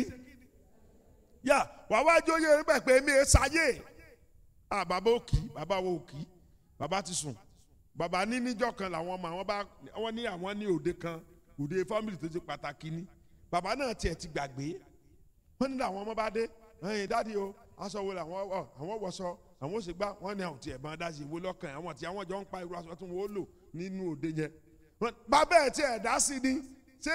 Speaker 1: yà wà wá jó yé bẹ́ẹ̀ pé mi ẹ sáyé à bàbá òkì bàbá wo òkì bàbá ti sùn bàbá ní níjọ́ kan làwọn ọmọ àwọn bá wọ́n ní àwọn ní òde kan òde fámìlì tó ti pàtàkì ni bàbá náà tiẹ̀ ti gbàgbé wọ́n ní làwọn ọmọ bá dé ẹ̀yìn dáàdi o aṣọ wo làwọn wọ̀ àwọn wọṣọ àwọn oṣù gbá wọ́n ní àwọn tiẹ̀ bá dá sí ìwé lọ́kàn àwọn tí àwọn jọ ń pa irú aṣọ tí wọ́n lò nínú òde yẹn Wọ́n- bàbá ẹ̀ tiẹ̀ dá sí ni ṣé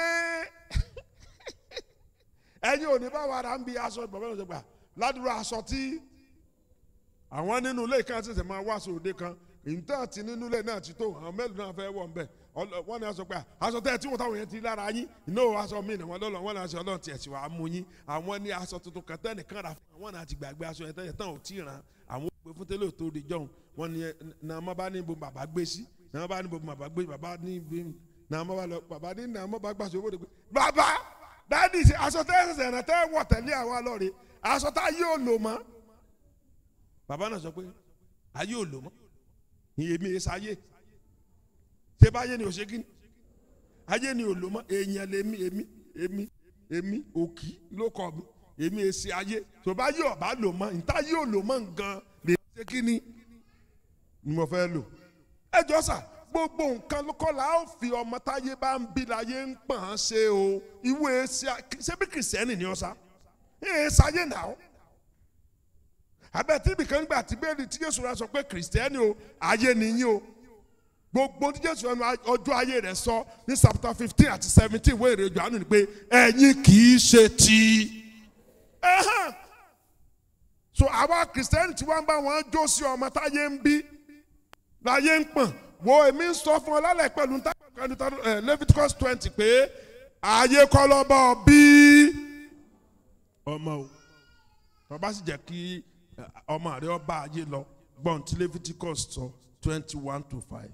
Speaker 1: ẹ̀yin ò ní bá wa ra ń bi aṣọ bàbá náà ṣe gbà ládùúrà aṣọ tí àwọn nínú ilé kan ṣẹ̀ṣẹ̀ máa wá aṣọ òde kan ìtàn tí nínú ilé náà ti tó àwọn mélòó náà fẹ́ wọ̀ ń bẹ̀ Ọlọ- wọ́n ní aṣọ pé aṣọ tẹ́ ẹ tí wọ́n táwọn yẹn ti lára yín iná aṣọ mi ni wọ́n lọ́lọ́ wọ́n ní aṣọ ọlọ́run tiẹ̀ sì wàá mú yín àwọn ní aṣọ tuntun kan tẹ́ nìkan rà fún àwọn náà ti gbàgbé aṣọ yẹn tẹ́yẹ tán ò tí ì ràn àwọn òpè fún tẹ́lẹ̀ tó di jọ̀hún wọ́n ní ẹ- náà má bá ní ibo bàbá gbé sí náà bá ní ibo bàbá gbé bàbá ní ibo náà mo bá lọ bàbá ní náà mo bá gbàsó owó de pé bàbá dáàdì ṣe aṣọ tẹ́ ẹsẹ̀ rẹ̀ tẹ́ wọ̀ tẹ̀lé àwọn alọ́ọ̀rẹ́ aṣọ tá a yóò lò mọ́ bàbá náà sọ pé a yóò lò mọ́ èmi ẹ̀ sáyé ṣé báyé ni ò ṣe kíni ayé ni ò lò mọ́ èèyàn lèmi èmi èmi èmi òkì ló kọ mi èmi ẹ̀ ṣe ayé tó bá yóò bá lò mọ́ níta yóò lò mọ́ nǹkan lè ṣe kíni ni mo fẹ́ lò ẹ jọ sà gbogbo nǹkan kọ́ la ó fi ọmọ táyé bá ń bí láyé ń pọ̀n án ṣe o ìwé ṣé bí kìrìsìtẹ́nì ni ọ sá ẹ̀ ṣayé nà ó abẹ́tí ibìkan gbà tí bẹ́ẹ̀ ni tí Jésù rà sọ pé kìrìsìtẹ́nì o ayé nìyí o gbogbo tí Jésù ẹnu ọjọ́ ayé rẹ̀ sọ ní chapter fifteen àti seventeen ìwé ìrè Jòhánù ni pé ẹ̀yin kì í ṣe ti ẹ̀hán so àwa kìrìsìtẹ́nì tí wọ́n bá wọn jó sí ọmọ táyé ń bí láyé ń pọ̀n wo èmi ń sọ fún ọ lálẹ́ pẹ̀lú ní Leviticus twenty pé ayé kọ́ lọ́bọ̀ bí ọmọ o tọ́ba sì jẹ́ kí ọmọ rẹ ọba ayé lọ gbọ́n tí Leviticus sọ twenty one to five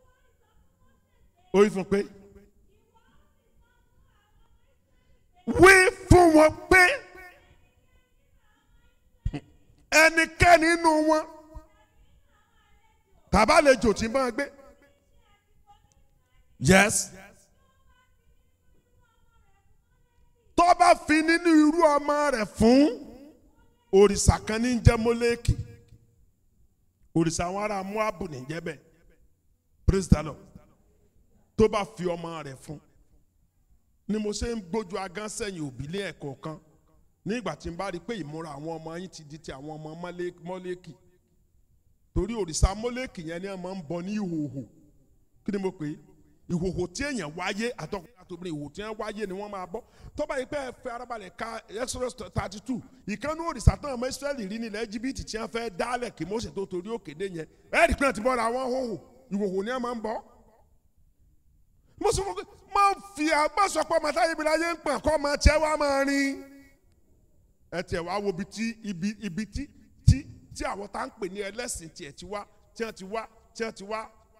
Speaker 1: ó yí fún pé wí fún wọn pé ẹnikẹ́ni nínú wọn tàbá lè jò tí ń bá gbé. yes. tó bá fi nínú irú ọmọ rẹ̀ fún òrìṣà kan ní jẹ́ mọ́lẹ́kì òrìṣà àwọn ará Móábù ní jẹ́ bẹ́ẹ̀ praise the Lord tó bá fi ọmọ rẹ̀ fún ni mo ṣe ń gbójú agán sẹ́yìn òbí lé ẹ̀kọ́ kan nígbà tí n bá rí i pé ìmúra àwọn ọmọ yín ti di ti àwọn ọmọ mọ́lẹ́kì torí òrìṣà mọ́lẹ́kì yẹn ni wọ́n máa ń bọ ní ìhòhò kí ni mo pè é ìhòhò tí èèyàn wáyé àtọkùnrin àtòbìnrin ìhòhò tí wọ́n wáyé ni wọ́n máa bọ́ tọ́ba yìí pé ẹ fẹ́ arábàlẹ̀ ka Exodus thirty two ìkànnì òrìṣà tán ọmọ Israẹli rí nílẹ̀ Íjíbítì tí wọ́n fẹ́ dálẹ̀ kí Mósè tó torí òkèdè yẹn ẹ̀ẹ́dì pé ti bọ́ra wọn hòhò ìhòhò ni wọ́n máa ń bọ́ mo sọ fún mi máa ń fi agbásọpọ̀ màtá ibi láyé ń pọ̀n kọ́ máa tiẹ̀ wá máa rin ẹ tiẹ̀ wá wo ibi tí ibi ibi tí tí tí àwọn tá à ń pè ní ẹlẹ́sìn tiẹ̀ ti wá tí wọ́n ti wá tí wọ́n ti wá.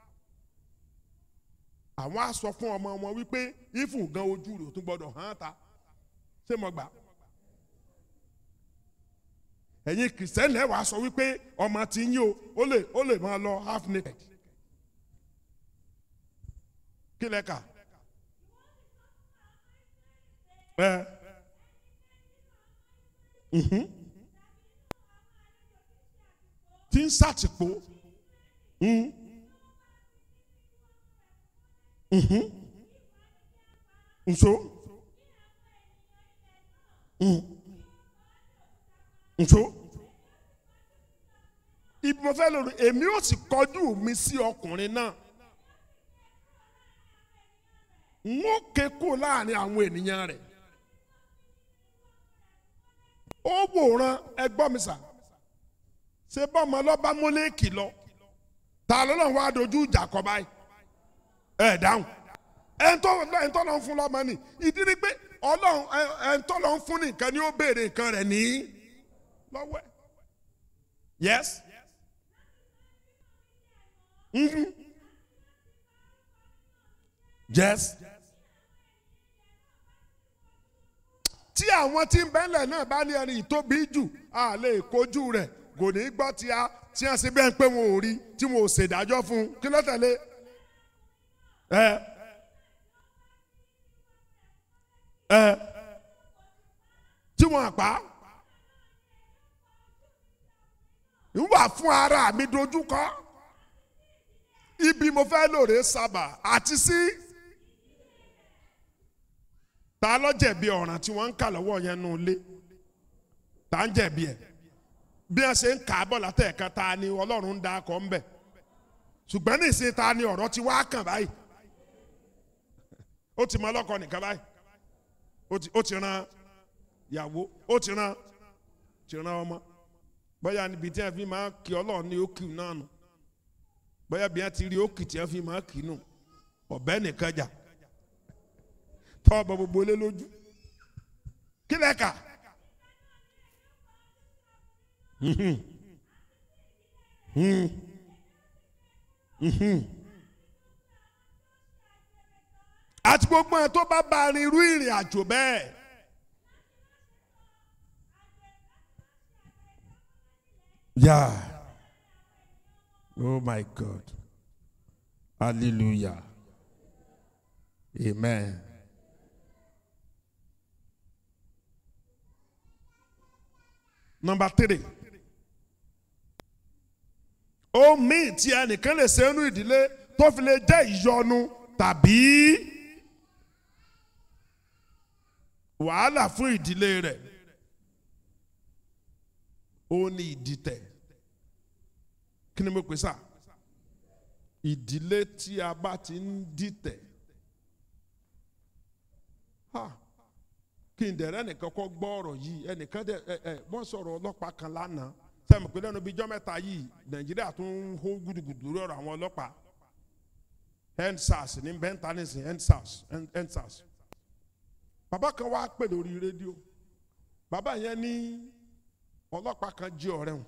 Speaker 1: àwọn á sọ fún ọmọ wọn wípé ifun gan ojú rẹ̀ ò tún gbọ́dọ̀ hàn ta ṣé mo gbà. ẹ̀yin kìrìsìtẹ́nì ẹ̀ wá sọ wípé ọmọ ti yín o ó lè ó lè máa lọ half naked. kí lẹ kà. ẹ. Mhm. tí ń sàtìpó nso nso ibi mo fẹ́ lòrò èmi ò sì kọjú mi sí ọkùnrin náà n ó ké kó láàrin àwọn ènìyàn rẹ̀ ó wòran ẹgbọ́n mi sà ṣé bọ́mọ lọ́ba mọ́lẹ́kì lọ ta lọ́nà wá dojú ìjà kọ báyìí ẹ dáhùn ẹ̀ńtọ́ ẹ̀ńtọ́ lọ́n fún lọ́mọ ni ìdí ni pé ọlọ́run ẹ̀ńtọ́ lọ́n fún ní nǹkan ni ó béèrè nǹkan rẹ̀ ní lọ́wọ́ ẹ̀ yes mm-hmm. yes tí àwọn tí ń bẹ́lẹ̀ náà bá ní ẹni ìtóbi jù a lè kojú rẹ̀ kò ní gbọ́ tí a tí a ṣe bẹ́ẹ̀ pé wọn ò rí tí wọn ò ṣèdájọ́ fún un kí ló tẹ̀lé ẹ ẹ tí wọn àpá ń wà fún ara mi dojúkọ ibi mo fẹ́ lòrè sábà àti sí ta ló jẹ̀bi ọ̀ràn tí wọ́n ń kà lọ́wọ́ yẹn nù lé ta ń jẹ̀bi ẹ̀ bí wọ́n ṣe ń kà á bọ̀ látẹ̀ẹ̀kan ta ni ọlọ́run ń da akọ ń bẹ̀ ṣùgbọ́n ní ìsìn ta ni ọ̀rọ̀ ti wá kàn báyìí ó ti mọ ọlọ́kọ nìkan báyìí ó ti ran ìyàwó ó ti ran ti ran ọmọ bóyá níbi tí wọ́n fi máa kí ọlọ́run ní òkì náà nù bóyá bí wọ́n ti rí òkì tí wọ́n fi máa kì í nù ọ̀bẹ nìkan jà tọ́ ọbọ̀ gbogbo lé lójú kí lẹ́ka. àti gbogbo ẹ̀ tó bá bá rin irú ìrìn àjò bẹ́ẹ̀. Yeah. Oh my God. Hallelujah. Amen. Number three. Ó míì tí ẹnìkan lè ṣe inú ìdílé tó fi lè jẹ́ ìyọnu tàbí wàhálà fún ìdílé rẹ̀. Ó ní ìdìtẹ̀. Kí ni mo pè sá? Ìdílé tí a bá ti ń dìtẹ̀. Ha! kí n dẹ̀rẹ́ nìkan kọ́ gbọ́ ọ̀rọ̀ yìí ẹnìkan dẹ̀ ẹ ẹ wọ́n sọ̀rọ̀ ọlọ́pàá kan lánàá sẹ́mi pé lẹ́nu bíi jọ́ mẹ́ta yìí nàìjíríà tún ń hó gudugudu lórí ọ̀rọ̀ àwọn ọlọ́pàá endsars ní bẹ́ńtà nísìn endsars endsars bàbá kan wá pè lórí rédíò bàbá yẹn ní ọlọ́pàá kan jí ọ̀rẹ́ wọn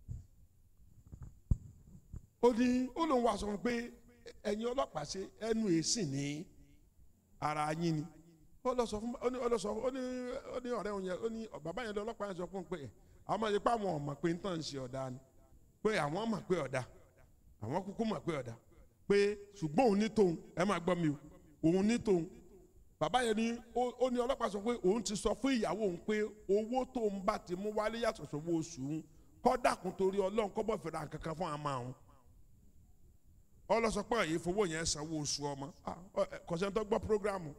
Speaker 1: ó ní ó lóun wá sọ fún pé ẹ̀yin ọlọ́pàá ṣe ẹnu èsì ní ara yín ni ó lọ sọ fún ó ní ó lọ sọ fún ó ní ó ní ọ̀rẹ́ òun yẹn ó ní bàbá yẹn lọ ọlọ́pàá yẹn sọ fún un pé àwọn máa yẹ pé àwọn ọmọ pé ń tàn ṣe ọ̀dà ni pé àwọn mọ̀ pé ọ̀dà àwọn kúkú mọ̀ pé ọ̀dà pé ṣùgbọ́n òun ní tòun ẹ máa gbọ́ mi o òun ní tòun bàbá yẹn ní ó ní ọlọ́pàá sọ pé òun ti sọ fún ìyàwó òun pé owó tóun bá ti mú wálé yàtọ̀ sówó oṣù òun kọ́ dàkún torí ọlọ́run kọ́ bọ̀ fẹ́ra kankan fún àmà òun ọlọ́sọ pé èyí fowó yẹn sanwó oṣù ọmọ kọ̀sẹ́ńtọ́ gbọ́ prógrámù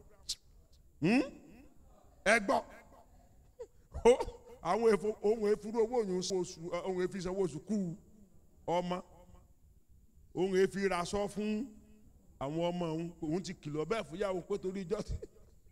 Speaker 1: ẹ gbọ́ àwọn ohun efuru owó òyìn oṣù ohun efi sanwó oṣù kú ọmọ ohun efi raṣọ fún àwọn ọmọ òun òun ti kìlọ̀ bẹ́ẹ̀ fún yàwó pé torí ijọ́ ti.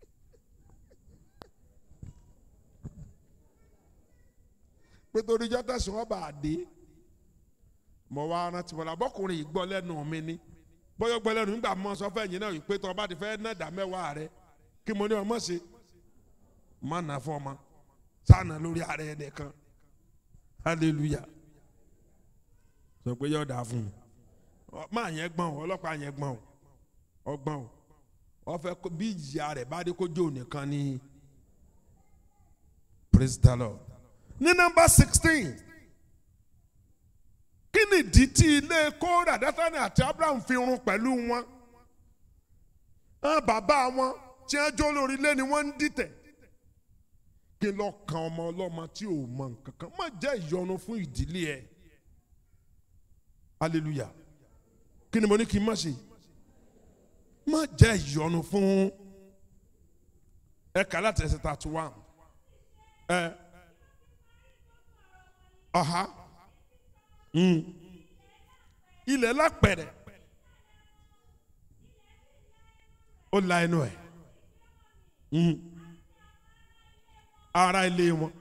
Speaker 1: pé torí ijọ́ tẹ̀sán ọba àdé mọ̀ wá rántí wọn abọ́kùnrin yìí gbọ́ lẹ́nu mi ní bọ́yọ̀ gbọ́ lẹ́nu nígbà mọ́ sọ fẹ́ yín náà yìí pé tó ọba ti fẹ́ ná dá mẹ́wàá rẹ kí mo ní ọmọ ṣe má nà fún ọmọ sáànà lórí ara ẹ̀ nìkan hallelujah sọ pé yóò dáa fún un máa yẹn gbọ́n o ọlọ́pàá yẹn gbọ́n o ọgbọ́n o wọ́n fẹ́ bí ìyá rẹ̀ bá dé kó jó nìkan ní praise the lord ní nọ́mbà sixteen kí ni ìdí tí ilé kóra dátánì àti abraham fi run pẹ̀lú wọn bàbá wọn tí wọ́n jó lórí ilé ni wọ́n ń dìtẹ̀ kí lọ kan ọmọ ọlọ́mọ tí ò mọ nǹkan kan má jẹ́ ìyọnu fún ìdílé ẹ̀ hallelujah kí ni mo ní kí n má ṣe má jẹ́ ìyọnu fún ẹ kà láti ẹsẹ̀ thirty one ẹ ọ̀há ilẹ̀ lápẹ̀rẹ̀ ó la ẹnu ẹ̀ ara ilé wọn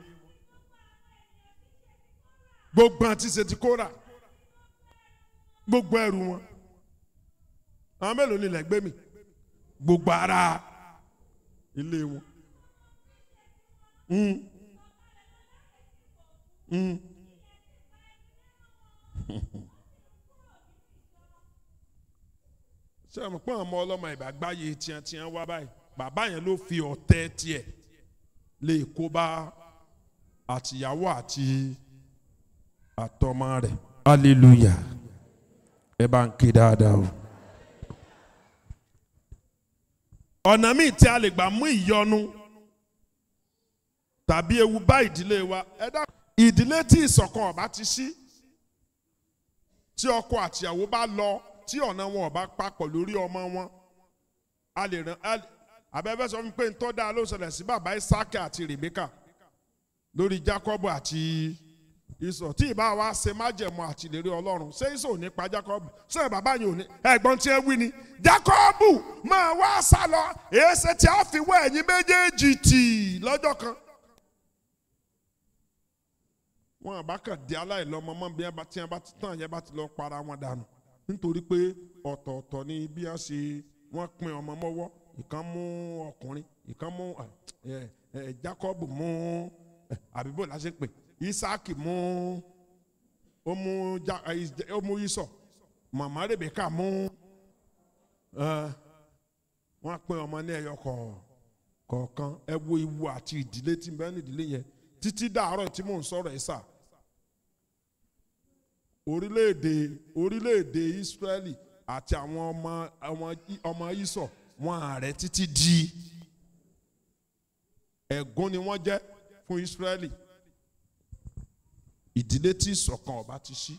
Speaker 1: gbogbo àti ṣètì kóra gbogbo ẹrù wọn àwọn mélòó ni ilẹ̀ gbé mi gbogbo ara ilé wọn. Mm. Mm. ṣé àwọn pọ́n ọmọ ọlọ́mọ ìbàgbáyé tiẹ̀ tiẹ̀ wá báyìí bàbá yẹn ló fi ọ̀tẹ̀ tiẹ̀ lè kó bá àtìyàwó àti àtọmọ rẹ̀ hallelujah ẹ bá ń ké dáadáa o. ọ̀nà míì tí a lè gbà mú ìyọnu tàbí ewu bá ìdílé wa ẹ dá ìdílé tí ìṣọ̀kan ọ̀bá ti sí tí ọkọ àtìyàwó bá lọ tí ọ̀nà wọn ọ̀bá papọ̀ lórí ọmọ wọn a lè ràn abẹ́fẹ́ sọ fún pé ń tọ́ da ló ṣẹlẹ̀ sí bàbá Isaac àti Rebeka lórí Jacob àti Isọ tí ìbá wa ṣe májẹ̀mú àti ìlérí Ọlọ́run ṣé Isọ ò ní pa Jacob ṣé bàbá yìí ò ní ẹ̀gbọ́n tí ẹ wí ni Jacob máa wá sá lọ èéṣe tí a fi wọ ẹ̀yìn méjèèjì tì lọ́jọ́ kan. wọn àbá kàn di aláìlọ́mọ mọ́ bí tí wọn bá ti tán yẹn bá ti lọ para wọn dànù nítorí pé ọ̀tọ̀ọ̀tọ̀ ni bí wọ́n ṣe wọ́n pin ọmọ mọ́wọ́ ìkan mú ọkùnrin ìkan mú Jacob mú àbíbò láṣẹ pé Isaac mú ó mú ó mú Isọ màmá Rebeka mú wọ́n pín ọmọ ní ẹyọ kọ̀ọ̀kan ẹ wo ìwo àti ìdílé tí bẹ́ẹ̀ ní ìdílé yẹn títí dàárọ̀ tí mò ń sọ̀rọ̀ ẹ̀ sà orílẹ̀-èdè orílẹ̀-èdè Ísírẹ́lì àti àwọn ọmọ ọmọ ọmọ Ísọ̀ wọn ààrẹ títí di ẹ̀gún ni wọ́n jẹ́ fún Ísírẹ́lì ìdílé tí ìṣọ̀kan ọba ti ṣí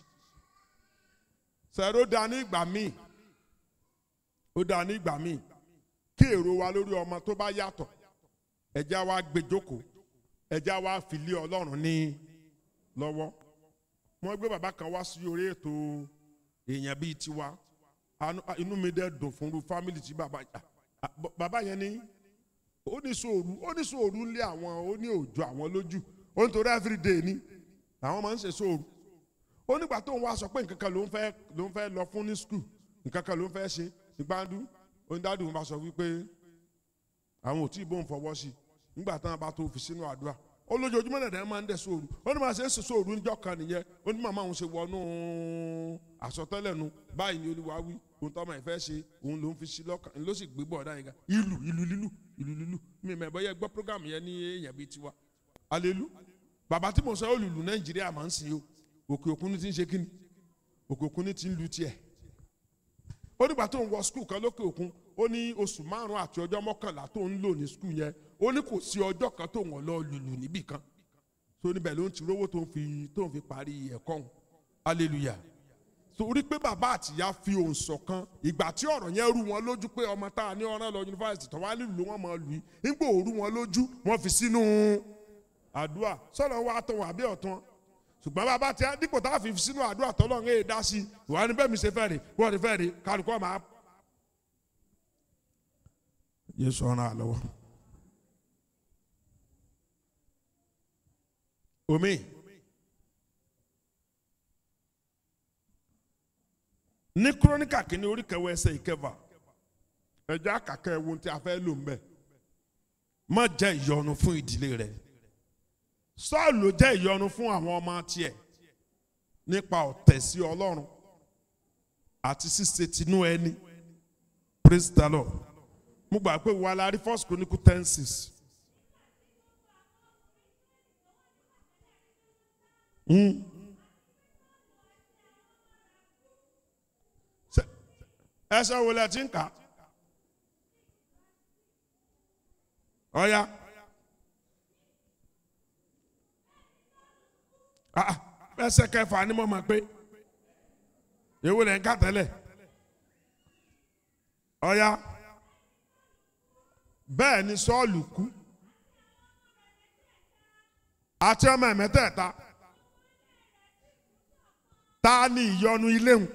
Speaker 1: sẹ́ró dá ní ìgbà míì ó dá ní ìgbà míì kí èrò wa lórí ọmọ tó bá yàtọ̀ ẹ̀já wa gbé jókòó ẹ̀já wa fi lé Ọlọ́run ní lọ́wọ́ wọ́n gbé bàbá kan wá sí orí ètò èèyàn bíi tiwa inú mi dẹ̀ dùn fún irú fámìlì tí bàbá bàbá yẹn ní ó ní sòrú ó ní sòrú lé àwọn ó ní òjò àwọn lójú ó ní torí everyday ni àwọn máa ń ṣe sòrú ó nígbà tó ń wá sọ pé nǹkan kan ló ń fẹ́ ló ń fẹ́ lọ fún ní skul nǹkan kan ló ń fẹ́ ṣe ìgbàdú onídàádùn bá sọ wípé àwọn ò tí ì bóun fọwọ́ sí nígbà táwọn bá tó fi sínú àdúrà ó lójoojúmọ́ náà dẹ̀ máa ń dẹ̀ sóòrù ó ní máa ṣe é ṣe sóòrù níjọ́ kan nìyẹn ó ní màmá òun ṣe wọnú àsọtẹ́lẹ̀ nu báyìí ni olúwa wí òun tọ́mọ ìfẹ́ ṣe òun ló ń fi sí lọ́kàn ló sì gbé bọ̀ọ̀dá yẹn ga ìlú ìlú lílù ìlú lílù mi mọ̀ ẹ̀bọ́ yẹ gbọ́ program yẹn ní èèyàn bíi tiwa alelu bàbá tí mo sọ olùlù nàìjíríà máa ń sìn o òkè òkun ní ti ń ṣe kíni òkè òkun ní ti ń lu tiẹ̀ ó nígbà tó ń wọ skul kan lókè òkun ó ní oṣù márùn àti ọjọ́ mọ́kànlá tó ń lò ní skul yẹn ó ní kò sí ọjọ́ kan tó wọ́n lọ lùlù níbì kan tó níbẹ̀ ló ń ti rówó tó ń fi tó ń fi parí ẹ̀kọ́ òun hallelujah torí pé bàbá àtìyá fi òun ṣọ̀kan ìgbà tí ọ̀rọ̀ yẹn rú wọn lójú pé ọmọ tá a ní ọ̀ràn lọ yunifásitì tó wá nílùú wọn máa lù í nígbà òru wọn lójú wọn fi sínú àdúrà sọ̀rọ̀ wa tó wà bí ọ̀tún ṣùgbọ́n bàbá tí a dípò tá a fi sínú àdúrà tọ́lọ́run èè dá sí ìwà ni bẹ́ẹ̀ mi ṣe fẹ́ rè wọ́n ti fẹ́ rè kálukọ́ máa. Jésù ọ̀ràn àlọ́wọ́. omi ní kúrónìkà kìíní orí kẹwàá ẹsẹ̀ ìkẹfà ẹjọ àkàkẹ ẹwọn tí a fẹ́ lò ń bẹ má jẹ́ ìyọnu fún ìdílé rẹ̀ Sọ́ọ̀lù jẹ́ ìyọnu fún àwọn ọmọ tiẹ̀ nípa ọ̀tẹ̀ sí Ọlọ́run àti ṣíṣe tinú ẹni praise the Lord mo gbà pé wà á la rí first chronicle ten six. ẹsẹ̀ wo lẹ ti ń kà ọ̀ya ẹsẹ̀ kẹfà ni mo mọ̀ pé èwo lẹ ń kà tẹ́lẹ̀ ọ̀ya bẹ́ẹ̀ ni Sọ́ọ̀lù kú àti ọmọ ẹ̀mẹ́tẹ̀ẹ̀ta ta ni ìyọnu ilé hùn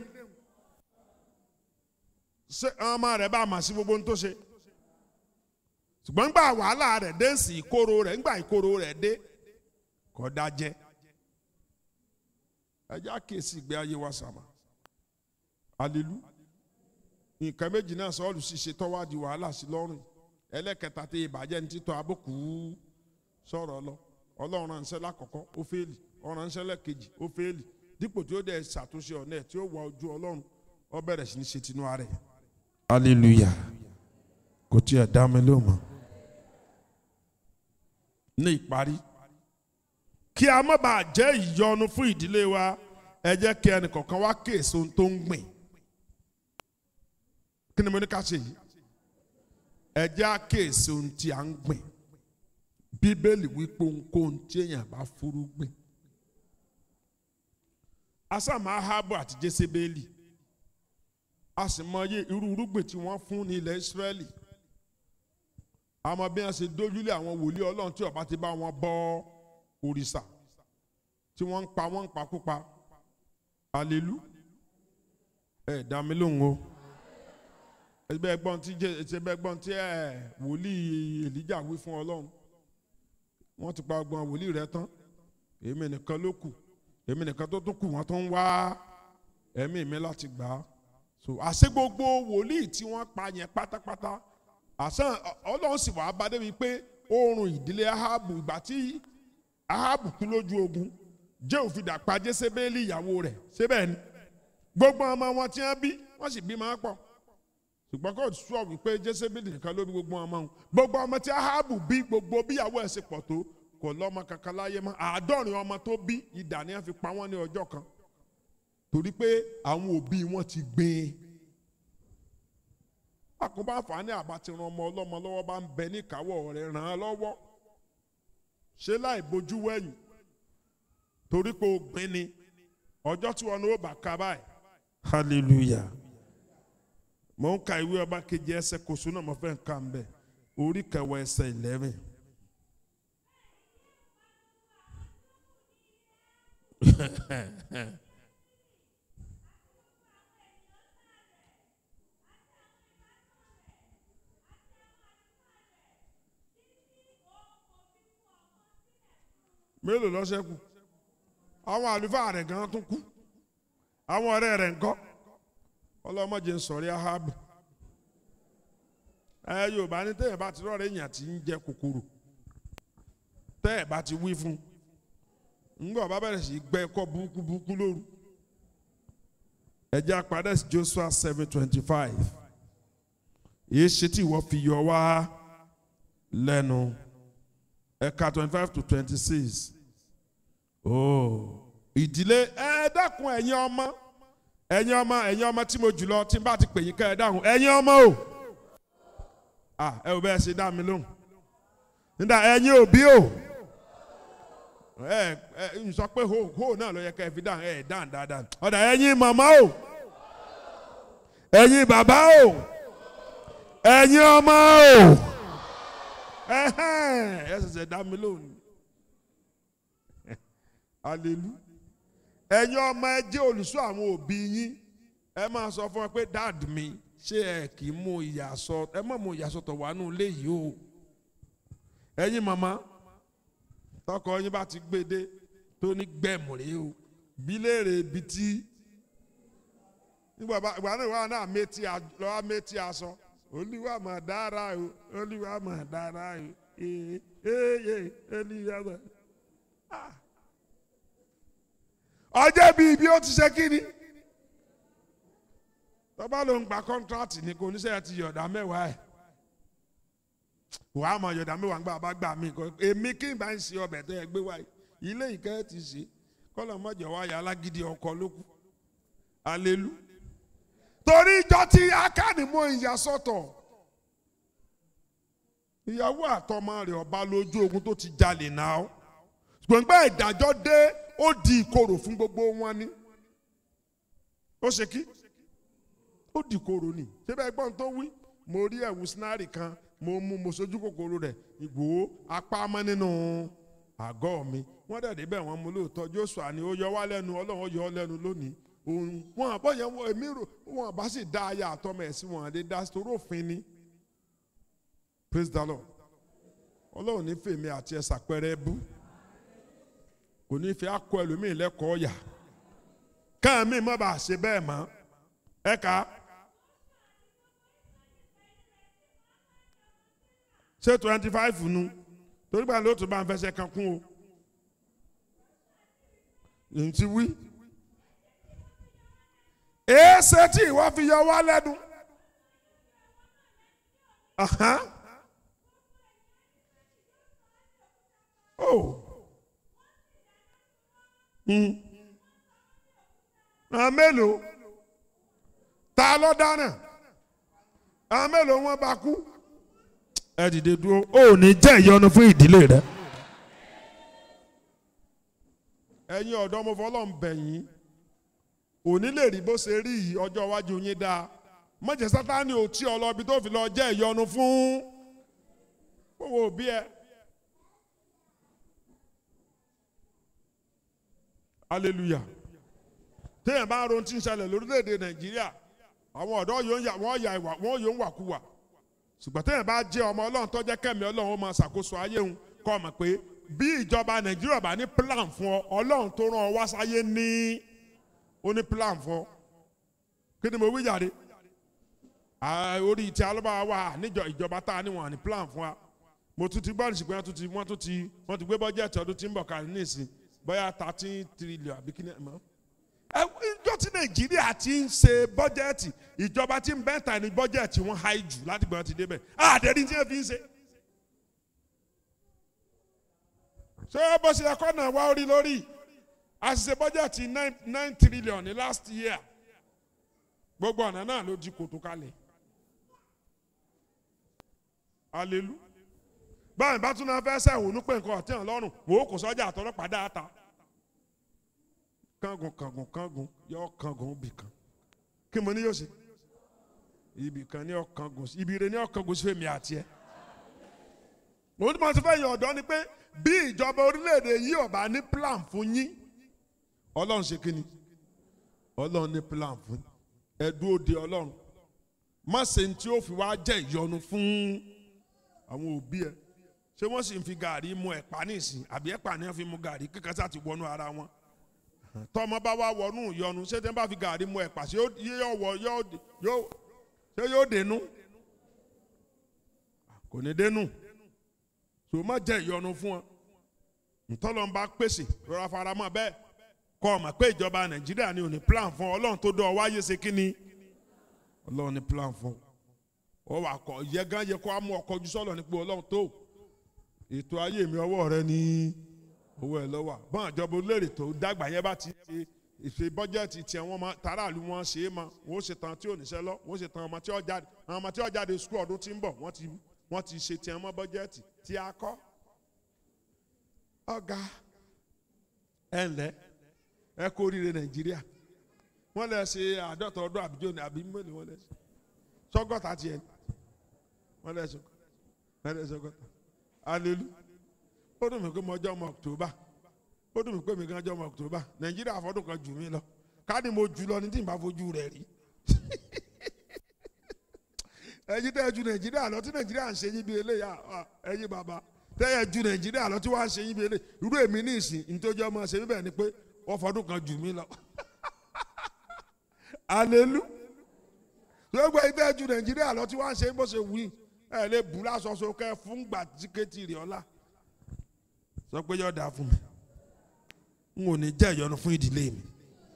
Speaker 1: ṣé ọmọ rẹ̀ bá mà sí gbogbo ohun tó ṣe ṣùgbọ́n gbà wàhálà rẹ̀ dé sí ìkorò rẹ̀ ńgbà ìkorò rẹ̀ dé kọ́ dájẹ́ ẹjẹ́ àkíyèsí ìgbé ayé wa sàmà alelu nǹkan méjì náà Sọ́ọ̀lù sì ṣe tọ́wádìí wàhálà sí lọ́rùn ẹlẹ́kẹta tí ìbàjẹ́ ní títọ́ abókù sọ̀rọ̀ lọ ọlọ́run ránṣẹ́ lákọ̀ọ́kọ́ ó fẹ́ẹ̀lì ọ̀rọ̀ ránṣẹ́ lẹ́kejì ó fẹ́ẹ̀lì dípò tí ó dẹ̀ ṣàtúnṣe ọ̀nà ẹ̀ tí ó wà ojú ọlọ́run ó bẹ̀rẹ̀ sí ní ṣe tinú ara ẹ̀. hallelujah kò tí ẹ̀ dá mi ló mọ́. ní ìparí kí a má bàa jẹ́ ìyọnu fún ìdílé wa ẹ jẹ́ kí ẹnì kọ̀ọ̀kan wá kéèso tó ń gbìn. kí ni mo ní ká ṣe yìí ẹ jẹ́ àkéèso ohun tí a ń gbìn bíbélì wípé ohunkóhun tí èèyàn bá fúrúgbìn asàmà ahabu àti jésébélì a sì mọyé irú irúgbìn tí wọ́n fún ní ilẹ̀ ìsírẹ́lì àmọ́ bí wọ́n ṣe dójúlé àwọn wòlíì ọlọ́run tí ọba ti bá wọn bọ òrìṣà tí wọ́n ń pa wọ́n ń pakúpa alelu ẹ dá mi lóhùn o ẹgbẹ́ ẹgbọ́n tí ẹgbẹ́ ẹgbọ́n tí ẹ wòlíì èlíjà wí fún ọlọ́run wọ́n ti pa ọgbọ́n wòlíì rẹ tán èmi nìkan ló kù èmi nìkan tó tún kù wọ́n tó ń wá ẹ̀mí mi láti gbà á so àṣẹ gbogbo wòlíì tí wọ́n pa yẹn pátápátá àṣẹ ọlọ́run sì wàá bá débi pé oorun ìdílé ahabu ìgbà tí ahabu kú lójú ogun jẹ́ òfin dàpá jésébélì ìyàwó rẹ̀ síbẹ̀ ni gbogbo ọmọ wọn tí wọ́n bí wọ́n sì bí máa pọ̀ ṣùgbọ́n kò sọ wípé jésébìlì nìkan ló bí gbogbo ọmọ òun gbogbo ọmọ tí ahabu bí gbogbo bíyàwó ẹ̀ ṣe pọ̀ tó kò lọ́mọ kankan láyé mọ́ àádọ́rin ọmọ tó bí idà ni wọ́n fi pa wọ́n ní ọjọ́ kan torí pé àwọn òbí wọn ti gbìn àkóbá àǹfààní àbátí ran ọmọ ọlọ́mọ lọ́wọ́ bá ń bẹ ní ìkáwọ́ rẹ̀ ràn án lọ́wọ́ ṣé láì bojú wẹ̀yìn torí pé o gbìn ni ọjọ́ tí wọn ní ó bá ka báyìí hallelujah mo ń ka ìwé ọba kejì ẹsẹ̀ kòsó náà mo fẹ́ ń ka ń bẹ̀ orí kẹwàá ẹsẹ̀ eleven. mélòó ló ṣẹ́kù àwọn àlùfáà rẹ̀ gan tún kú àwọn ọ̀rẹ́ rẹ̀ ńkọ́ ọlọ́mọdé ń sọ̀rí ahabu ẹ yorùbá ní tẹ́yẹ̀ bá ti rọ̀rẹ́ èèyàn tí ń jẹ kòkòrò tẹ́yẹ̀ bá ti wí fún ńgbọ́ bá bẹ̀rẹ̀ sí gbẹ́ ẹ̀kọ́ burúkú burúkú lóru ẹ̀jẹ̀ apàdé sí Joshua seven twenty five èyí ṣe tí ìwọ fi yọ wá lẹ́nu ẹ̀ka twenty five to twenty six ìdílé ẹ dákun ẹ̀yin ọmọ ẹ̀yin ọmọ ẹ̀yin ọmọ tí mo jùlọ tí n bá ti pè yín ká ẹ dáhùn ẹ̀yin ọmọ o ẹ ò bẹ́ẹ̀ ṣe dá mi lóhùn nígbà ẹ̀yin òbí o ẹ ẹ n sọ pé ho ho náà ló yẹ ká ẹ fi dáhùn ẹ dáhùn dáadáa ọ̀dà ẹ̀yin màmá o ẹ̀yin bàbá o ẹ̀yin ọmọ o ẹ ṣẹ̀ṣẹ̀ dá mi lóhùn alelu ẹ̀yin ọmọ ẹ jẹ́ olùṣọ́ àwọn òbí yín ẹ máa sọ fún ẹ pé dad mi ṣé ẹ kì í mú ìyàsọ ẹ má mú ìyàsọtọ̀ wà nù léyìí o ẹ̀yin màmá tọkọ yín bá ti gbédé tó ní gbẹ̀mùrẹ́ o bí léèrè ibi tí nígbà ìgbà náà wà náà méjì lọ́wọ́ méjì aṣọ olúwa mà dára o olúwa mà dára o ee ee olúwa mà ọjọ́ bíi bí ó ti ṣe kí ni tọ́ba ló ń gba kọ́ńtrátì ní kò níṣẹ́ ti yọ̀dá mẹ́wàá ẹ̀ wàá mọ̀ yọ̀dá mẹ́wàá ńgbà bá gbà mí kọ́ èmi kí n bá ń ṣe ọbẹ̀ tẹ́ ẹ gbé wáyé ilé ìkẹ́ ti ṣe kọ́lọ̀ mọ́jọ wáyà alágídí ọkọ lókù alelu torí ìjọ tí akánimọ̀ ìyá sọ́tọ̀ ìyàwó àtọmọ rẹ̀ ọba lójú ogun tó ti jalè náà gbọ̀ngbà ìdájọ́ dé ó di ìkorò fún gbogbo wọn ni ó ṣe kí ó di ìkorò ni ṣé bẹ́ẹ̀ gbọ́n tó wí mo rí ẹ̀wù sinari kan mo mú mo sojú kòkòrò rẹ̀ Ìgbòho apá mọ́ nínú àgọ́ mi wọ́n dẹ̀ débẹ̀ wọ́n mú lóòótọ́ Joshua ni ó yọ wá lẹ́nu Ọlọ́run yọ ọ́ lẹ́nu lónìí òun wọn àbọ̀ yẹn wọ èmi rò wọn bá sì dá aya àtọmọ ẹ̀ sí wọn àdé dá torí òfin ni praise the Lord Ọlọ́run ní fèmí àti ẹ̀ sàpẹrẹ bú kò ní fi akọ ẹlòmíì lẹ́kọ̀ọ́ yà káàmì má bàa ṣe bẹ́ẹ̀ mọ́ ẹ kà á. ṣé twenty five nu torí gbà lóòótọ́ bá ń fẹsẹ̀ kan kún o ntí wí. èéṣe tí ìwọ fi yọ wá lẹ́nu. Oh àwọn mélòó ta ló dáná àwọn mélòó wọn bá kú. ẹ dìde dúró ó ní jẹ́ ìyọnu fún ìdílé rẹ. ẹ̀yin ọ̀dọ́ mo fọlọ́ ń bẹ̀ yín òní lè rí bó ṣe rí yìí ọjọ́ iwájú yín dáa mọ̀jẹ̀ sátani ò tí ọ lọ ibi tó fi lọ jẹ́ ìyọnu fún owó òbí ẹ. hallelujah téèyàn bá ronú tí ń ṣẹlẹ̀ lórílẹ̀‐èdè nàìjíríà àwọn ọ̀dọ́ yóò yà wọ́n yà ìwà wọ́n yóò wà kúwà ṣùgbọ́n téèyàn bá jẹ́ ọmọ ọlọ́run tó jẹ́ kẹ́mi ọlọ́run ó máa ṣàkóso ayé òun kọ́ ọ mọ̀ pé bí ìjọba nàìjíríà bá ní plan fún ọ ọlọ́run tó rán ọ wá sáyé ní ó ní plan fún ọ kí ni mo wí jáde orí ti alọ́ba wa níjọ ìjọba tá a ní wọn ní plan fún wa mo tún ti gbọ́ nísìgbọ́n wọ́n tún ti wọ́n tún ti wọ́n ti gbé bọ́jẹ́ẹ̀tì ọdún tí ń bọ̀ kárí nísìn bóyá thirteen trillion àbí kí ni ẹ̀ mọ́. ẹ ìjọ ọjọ́ tí nàìjíríà ti ń ṣe bọ́jẹ́ẹ̀tì ìjọba tí ń bẹ́ẹ̀ ta ní bọ́jẹ́ẹ̀tì wọn háì jù láti gbọ́dọ̀ ti débẹ̀ àdẹ́rí tí wọ́n fi ń ṣe. ṣé bó ṣe ẹ̀kọ́ náà wá orí lórí àṣìṣe bọ́jẹ́ẹ̀tì nine nine trillion ní last year gbogbo ọ̀nà náà ló di kòtò kalẹ̀ alelu báyìí bá tún náà fẹ́ sẹ́wọ̀n pé nǹkan ọ̀tí hàn lọ́rùn wò ó kò sọ́jà àtọ́lọ́pàá dáata kángun kángun kángun yọ kángun bì kan kí mo ní yóò ṣe ibì kan ní ọkángun ibi rẹ ní ọkángun sí fèmí àti ẹ mo ní mo ti fẹ́ yan ọ̀dọ́ ni pé bí ìjọba orílẹ̀-èdè yìí ọ̀bá ní plan fún yín ọlọ́run ṣe kí ni ọlọ́run ní plan fún yín ẹ dúró de ọlọ́run má ṣe ní tí ó fi wá jẹ́ ìyọnu fún àwọn òbí ẹ ṣé wọ́n sì ń fi gàrí mu ẹ̀pà nísìn àbí ẹ̀pà ni wọ́n fi mu gàrí kíkan sá ti wọnú ara wọn tọmọ bá wá wọnú ìyọnu ṣé tí wọ́n bá fi gàrí mu ẹ̀pà ṣé yóò wọ yóò ṣé yóò dénú kò ní dénú tó má jẹ́ ìyọnu fún wọn ntọ́lọ́n bá pèsè rọra faramọ́ bẹ́ẹ̀ kọ́ ọ mọ̀ pé ìjọba nàìjíríà ni ò ní plan fún ọlọ́run tó dọ̀ wáyé ṣe kí ni ọlọ́run ní plan fún ọ wà kọ yẹ gan yẹ kó a mú ọkọ ojú sọlọ ní pé ọlọ́run tó ètò ayé mi ọwọ́ rẹ ní owó ẹ lọ́wọ́ bọ́n àjọba olóèrè tó dàgbà yẹn bá ti ṣe ìṣe bọ́jẹ́ẹ̀tì tiẹ̀ wọ́n ma tààràlú wọn ṣe é ma wọ́n ṣe tán tí ò níṣẹ́ lọ wọ́n ṣe tán ọmọ tí ó jáde àwọn ọmọ tí ó jáde sukú ọdún tí ń bọ̀ wọ́n ti wọ́n ti ṣe tiẹ̀ mọ́ bọ́jẹ́ẹ̀tì tí a kọ́ ọ̀gá ẹ̀ ǹlẹ́ ẹ kó oríire nàìjíríà wọ́n lè ṣe àádọ́ta ọdún àbíjọ ní àbí mélòó wọ́n lè ṣe sọ́gọ́ta tiẹ̀ wọ́n lè ṣe wọ́n lè ṣe sọ́gọ́ta alelu ó dùn mí pé mo jẹ́ ọmọ october ó dùn mí pé mi gan jẹ́ ọmọ october nàìjíríà fọdún kan jù mí lọ káàdì mo jù lọ ní tí n bá fojú rẹ̀ rí ẹ̀yin tẹ́ ẹ ju nàìjíríà lọ tí nàìjíríà ń ṣe yín bí eléyà ẹ̀yin bàbá tẹ́ ẹ ju nàìjíríà lọ tí wọ́n á ṣe yín bí eléyà irú èmi ní ìsìn nítorí ọmọ ṣe bíbẹ̀ ni pé wọ́n fọdún kan jù mí lọ alelu gbogbo ẹgbẹ́ ju nàìjíríà lọ tí wọ́n á ṣe bó ṣe wí ẹ lè bù lásọsọ kẹ fún gbà tíkẹ́tì rẹ̀ ọ̀la sọ pé yọ̀ọ́ dà fún mi n ò ní jẹ́ ìyọnu fún ìdílé mi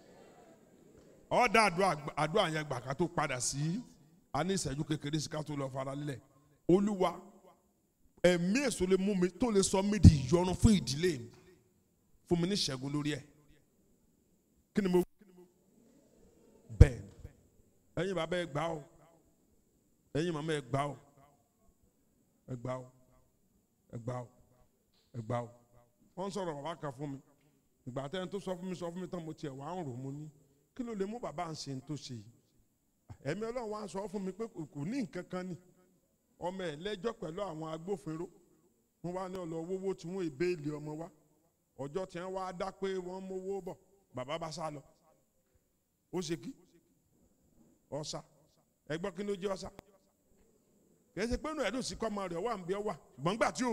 Speaker 1: ọ̀dà àdúrà yẹn gbà ká tó padà sí a ní ìṣẹ́jú kékeré sí ká tó lọ fara lílẹ̀ olúwa ẹ̀mí èso lè mú mi tó lè sọ mí di ìyọnu fún ìdílé mi fún mi ní ìṣẹ́gun lórí ẹ̀ kí ni mo bẹ́ẹ̀ ẹ̀yin bàbá ẹ gbà ó ẹ̀yin màmá ẹ gbà ó ẹ gbà ó ẹ gbà ó ẹ gbà ó wọ́n sọ̀rọ̀ bàbá kan fún mi ìgbà tẹ́ni tó sọ fún mi sọ fún mi tán mo tiẹ̀ wá ń rò mo ní kí ló lè mú bàbá ń ṣe tó ṣe yìí ẹ̀mí ọlọ́run wá sọ fún mi pé kò ní nǹkan kan ni ọmọ ẹ̀ lẹ́jọ́ pẹ̀lú àwọn agbófinró wọ́n wá ní ọlọ́wọ́wọ́ tí wọ́n ìbéèlì ọmọ wa ọjọ́ tí wọ́n wá dá pé wọ́n mówó bọ̀ bàbá bá sá lọ ó ṣe kí ọ̀sà ẹgbọ́n kí ló jẹ́ ọ̀sà kì í ṣe pé inú ẹ̀dùn sí kọ́mọ rẹ̀ wà ń bí ọ wà ṣùgbọ́n gbà tí ò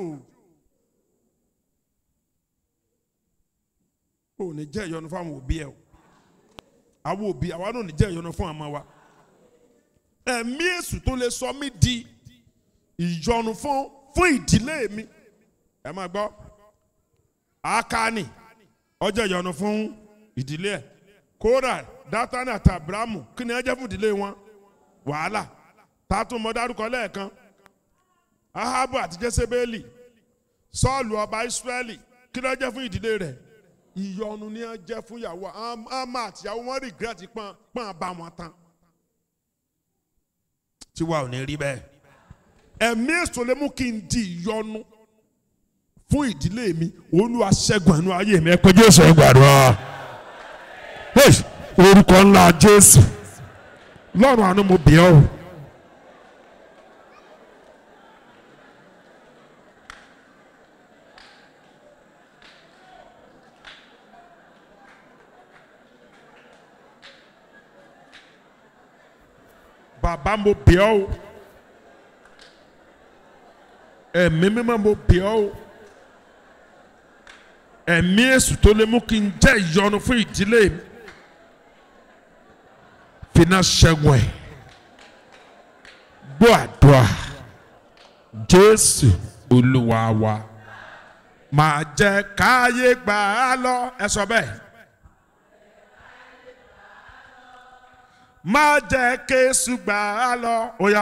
Speaker 1: ò ní jẹ́ ìyọnu fún àwọn òbí ẹ o àwọn òbí àwa náà ní jẹ́ ìyọnu fún àmọ́ wa ẹ̀mí èṣù tó lè sọ mí di ìyọnu fún fún ìdílé mi ẹ máa gbọ́ Ákánì ọjọ́ ìyọnu fún ìdílé ẹ̀ Kórà Dátánì àti Ábúráhámù kí ni ẹ jẹ́ fún ìdílé wọn wàhálà tààtún mọ dárúkọ lẹ́ẹ̀kan Ahabu àti Jésébélì Sọ́ọ̀lù ọba Ísírẹ́lì kí ló jẹ́ fún ìdílé rẹ̀ ìyọnu ni ẹ jẹ́ fún ìyàwó àmà àtìyàwó wọn regret pọ́n pọ́n bá wọn tán tiwa ò ní rí bẹ́ẹ̀ ẹ̀mí èso lè mú kí n di ìyọnu fún ìdílé mi Olúwa ṣẹ́gun ẹnu ayé mi ẹ pé Jésù ẹ gbàdúrà orúkọ ńlá Jésù lọ́rùn àánú mo bẹ̀ ọ́. bàbá mo bẹ̀ ọ́ o ẹ̀mí mímọ́ mo bẹ̀ ọ́ o ẹ̀mí èṣù tó lè mú kí n jẹ́ ìyọnu fún ìdílé mi fina ṣẹ́gun ẹ̀ gbọ́ àdúrà Jésù Olúwa wa máa jẹ́ káyé gbà á lọ ẹ sọ bẹ́ẹ̀ má jẹ́ kéésù gbà á lọ. ó yá.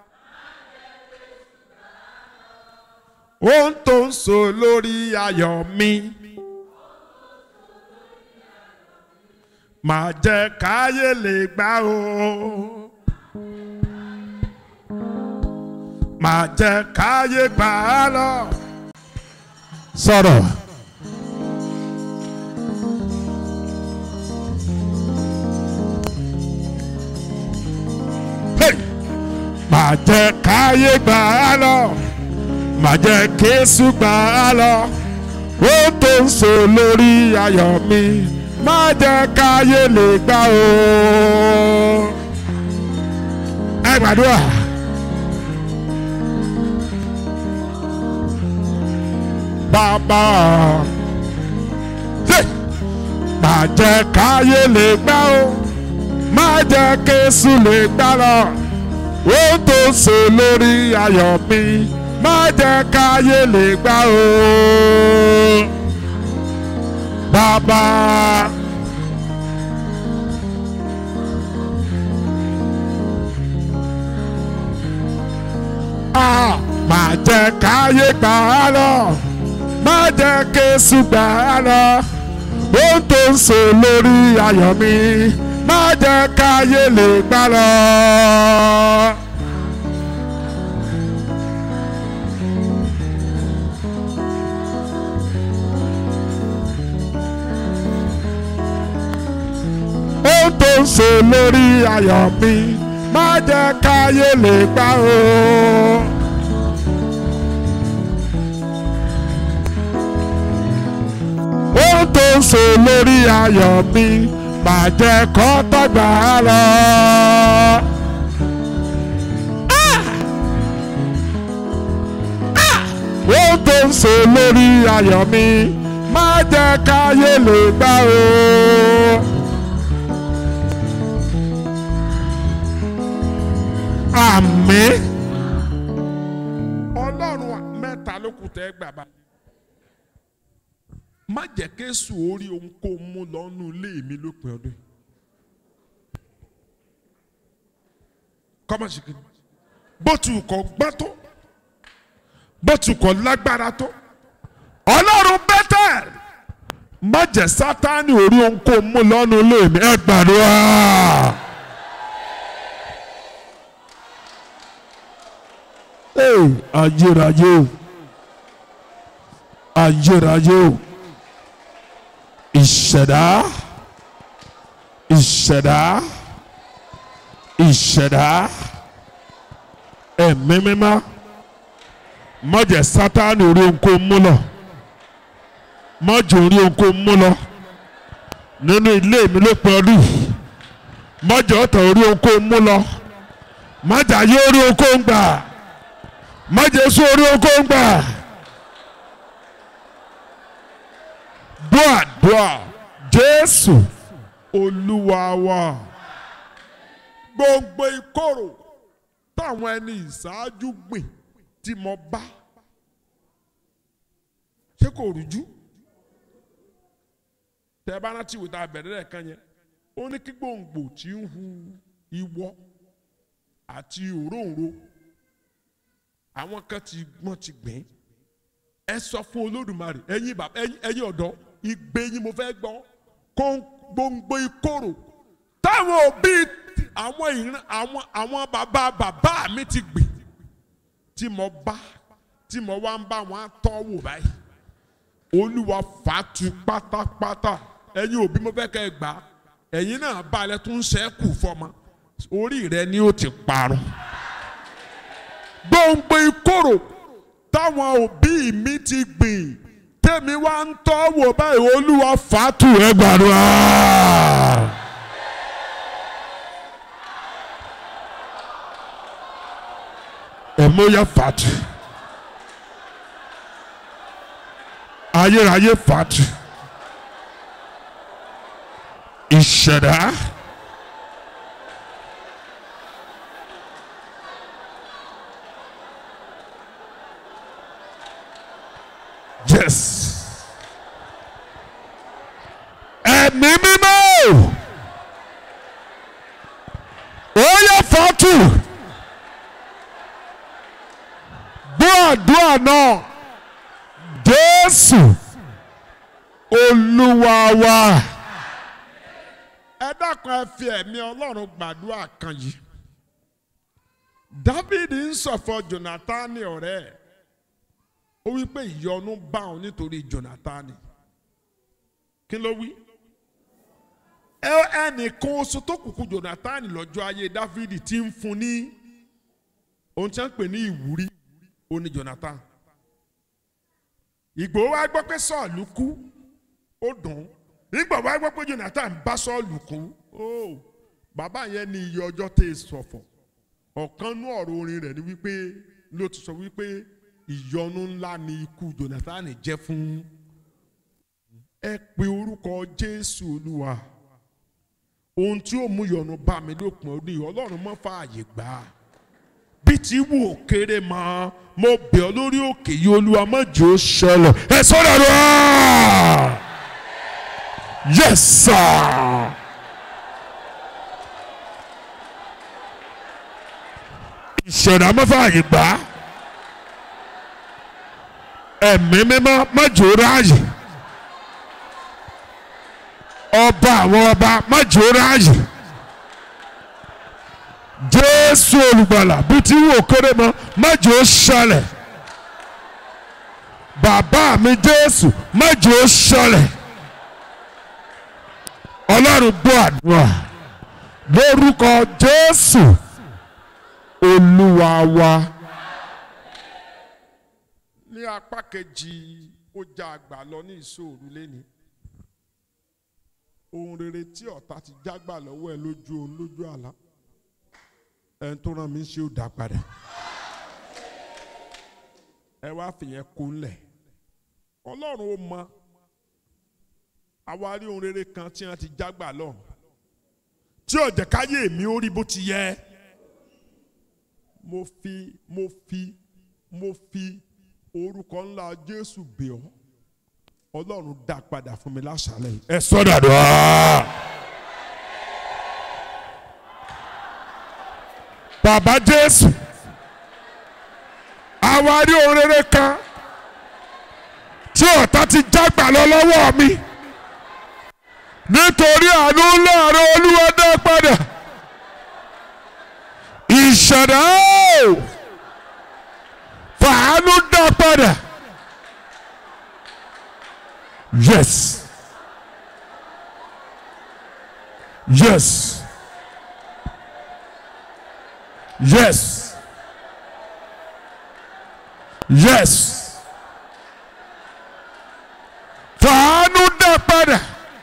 Speaker 1: ohun tó ń so lórí ayọ̀ mi. má jẹ́ káyé lè gbà ó. má jẹ́ káyé gbà á lọ. sọ̀rọ̀. Hey! má jẹ́ káyé gbà á lọ má jẹ́ kéésù gbà á lọ ó tó ń so lórí ayọ̀ mi má jẹ́ káyé lè gbà ó. ẹ gbàdúrà. bàbá Hey! má jẹ́ káyé lè gbà ó má jẹ́ kéésù lè gbà lọ ó tó ń so lórí ayọ̀ mi má jẹ́ káyé lè gbà ó. Bàbá. Ah, má jẹ́ káyé gbà á lọ, má jẹ́ kéésù gbà á lọ, ó tó ń so lórí ayọ̀ mi, má jẹ́ káyé lè gbà lọ. ó tó ń ṣe lórí ayọ̀ mi má jẹ́ káyé lè gbà ó. ó tó ń ṣe lórí ayọ̀ mi má jẹ́ kó tọ́gbà lọ. Ah! Ah! ó tó ń ṣe lórí ayọ̀ mi má jẹ́ káyé lè gbà ó. àmín. ọlọ́run mẹ́ta ló kù tẹ́ gbà bá. má jẹ́ kéṣù orí ohun kó mú lọ́nù ilé mi lópin ọdún. kọ́mọ̀sí kìíní. bó tu kọ́ gbọ́ tó bó tu kọ́ lágbára tó. ọlọ́run bẹ́tẹ̀ má jẹ́ sátánì orí ohun kó mú lọ́nù ilé mi ẹ gbàdúrà. Hey, ayérayé o ayérayé o ìṣẹ̀dá ìṣẹ̀dá ìṣẹ̀dá ẹ̀mí mímá mọ̀jẹ̀ sátánì orí ohun kó mú lọ mọ̀jẹ̀ orí ohun kó mú lọ nínú ilé mi ló pẹ́ ọdún mọ̀jẹ̀ ọ̀tọ̀ orí ohun kó mú lọ mọ̀jẹ̀ ayé orí ohun kó ń gbà májèsú orí oko ń gbà. dùà dùà jésù olúwa wa gbogbo ìkorò táwọn ẹni ìṣáájú gbìn tí mo bá ṣé kò rújú tẹ bá rántí ìwé tá a bẹ̀rẹ̀ rẹ̀ kan yẹn ó ní kí gbòǹgbò tí ń hu ìwọ àti òróǹro àwọn kan ti wọ́n ti gbìn ẹ sọ fún olódùmarè ẹ̀yin bàbá ẹ̀yin ẹ̀yin ọ̀dọ́ ìgbé yín mo fẹ́ gbọ́ kó gbòǹgbò ìkorò táwọn òbí àwọn ìran àwọn àwọn bàbá bàbá mi ti gbìn tí mo bá tí mo wá ń bá wọn tọ́ wò báyìí olúwa fàtú pátápátá ẹ̀yin òbí mo fẹ́ kẹ́ ẹ gbà ẹ̀yin náà balẹ̀ tún ṣẹ́kù fọmọ orí rẹ ni ó ti parun gbòǹgbò ìkorò táwọn òbí mi ti gbìn tèmi wá ń tọ́ wò báyìí olúwa fàtú ẹ gbàdúrà. ẹ̀mọ́yà fàtú ayérayé fàtú ìṣẹ̀dá. Yes. Ẹ̀mí mímọ́. two gbọ́ àdúrà náà jésù olúwa wa. ẹ dákun ẹ fi ẹ̀mí ọlọ́run gbàdúrà kan yìí dávidi ń sọ̀fọ̀ jonathan ọ̀rẹ́ ẹ̀ ó wí pé ìyọnu bá òun nítorí jonathan kí ló wí ẹnìkan oṣù tó kùkù jonathan lọ́jọ́ ayé dávidi ti ń fún ní ohun tí wọ́n ń pè ní ìwúrí ó ní jonathan ìgbòho wa gbọ́ pé sọ́ọ̀lù kú ó dùn nígbà wa gbọ́ pé jonathan bá sọ́ọ̀lù kú ó bàbá yẹn ní iye ọjọ́ tẹ̀ sọ̀fọ̀ ọ̀kan nú ọ̀rọ̀ orin rẹ̀ ni wípé ló ti sọ wípé ìyọnu ńlá ni ikú jonathan jẹ́ fún ẹ pe orúkọ jésù olúwa ohun tí ó mú yọnu bá mi lópin ọdún yìí ọlọ́run mọ́ fààyè gbà á bí ti wù ó kéré mọ́ mo bẹ̀ ọ́ lórí òkè yìí olúwa má jẹ́ ó ṣẹlẹ̀ ẹ sọ́dọ̀ rẹ̀ yes sir. ìṣẹ̀dá mọ́fààyè gbà á ẹ̀mí mímọ́ má jẹ́ ó ráàyè ọba àwọn ọba má jẹ́ ó ráàyè jésù olùgbàlà bí tí wò kéré mọ májò ó ṣẹlẹ̀ bàbá mi jésù májò ó ṣẹlẹ̀ ọlọ́run gbọ́ àdúrà lórúkọ jésù olúwa wa. ní apá kejì ó já àgbà lọ ní ìṣòro lẹ́ni ohun rere tí ọ̀tá ti jágbà lọ́wọ́ ẹ lójú òun lójú àlá ẹni tó rán mi ṣe ó dá padà ẹ wá fìyẹn kó ńlẹ̀ ọlọ́run ó mọ àwárí ohun rere kan tí wọ́n ti jágbà lọ tí ọ̀jẹ̀ káyé mi ó rí bó ti yẹ mo fi mo fi mo fi orúkọ ńlá jésù bẹ̀ ọ́ ọlọ́run dá padà fún mi láṣálẹ̀ yìí ẹ sọ́dọ̀ àdúrà. bàbá jésù àwárí ohun rere kan tí ọ̀tá ti jágbà lọ lọ́wọ́ mi nítorí àánú láàárọ̀ olúwa dá padà ìṣẹ̀dá fàánú dá padà yes yes. Yes. Yes. Fàánú dá padà.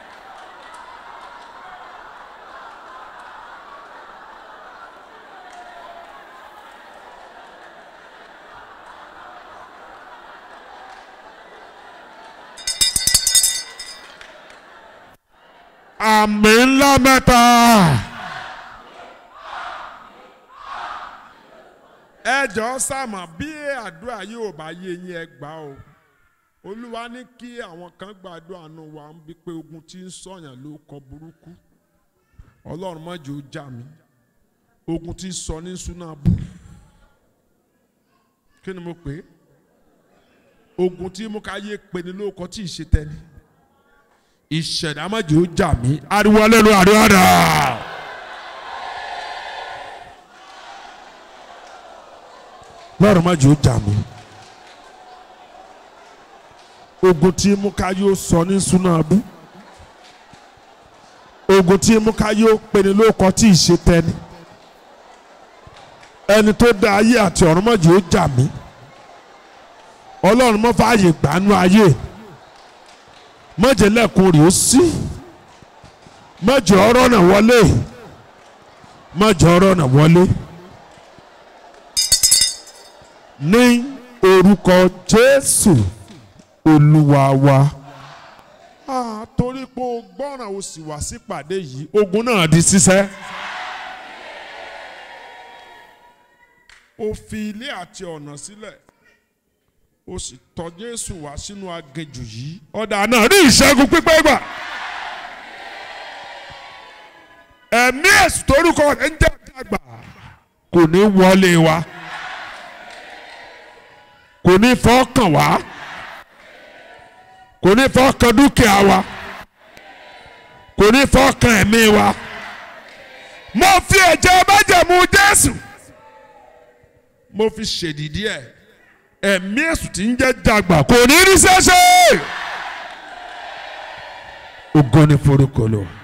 Speaker 1: Àmì ńlá mẹ́ta. ẹ jọ̀ọ́ sàmọ̀ bí àdúrà yóò bá yé yín ẹ gbà o olúwa ní kí àwọn kan gbàdúrà nù wá ń bí pé ogun tí ń sọyàn ló kọ burúkú ọlọ́run má jẹ́ ó jà mí ogun tí ń sọ ní súná bù kí ni mo pè é ogun tí mú ká yé pe ni lóko tí ì ṣe tẹ́ni ìṣẹ̀dá má jẹ́ ó jà mí ariwo alẹ́ ló àdúrà dà. lọ́rùn má jẹ́ ó jà mí. ogun tí mú ká yóò sọ ní súná abú. ogun tí mú ká yóò peni lóko tí ì ṣe tẹni. ẹni tó dá ayé àti ọ̀run má jẹ́ ó jà mí. ọlọ́run má fààyè gbànú ayé. má jẹ́ lẹ́kùn rè ó sí. má jẹ́ ọ̀rọ̀ náà wọlé. má jẹ́ ọ̀rọ̀ náà wọlé ní orúkọ jésù olúwa wa. Ah, torí pé o gbọ́ràn o sì wá sípàdé yìí ogun náà di ṣíṣẹ́. o fi ilé àti ọ̀nà sílẹ̀ o sì tọ̀ jésù wá sínú aginjù yìí ọ̀dà náà ní ìṣẹ́gun pípẹ́ gbà. ẹ̀mí èsì torúkọ rẹ̀ ń jẹ́ àgbà kò ní wọlé wa kò ní fọkàn wá kò ní fọkàn dúkìá wa kò ní fọkàn ẹ̀mí wa mo fi ẹ̀jẹ̀ májẹ̀mú Jésù mo fi ṣèdìdí ẹ̀ ẹ̀mí èṣù tí ń jẹ́ dàgbà kò ní rí ṣẹ́ṣẹ́ ògo ni forúkọ lọ.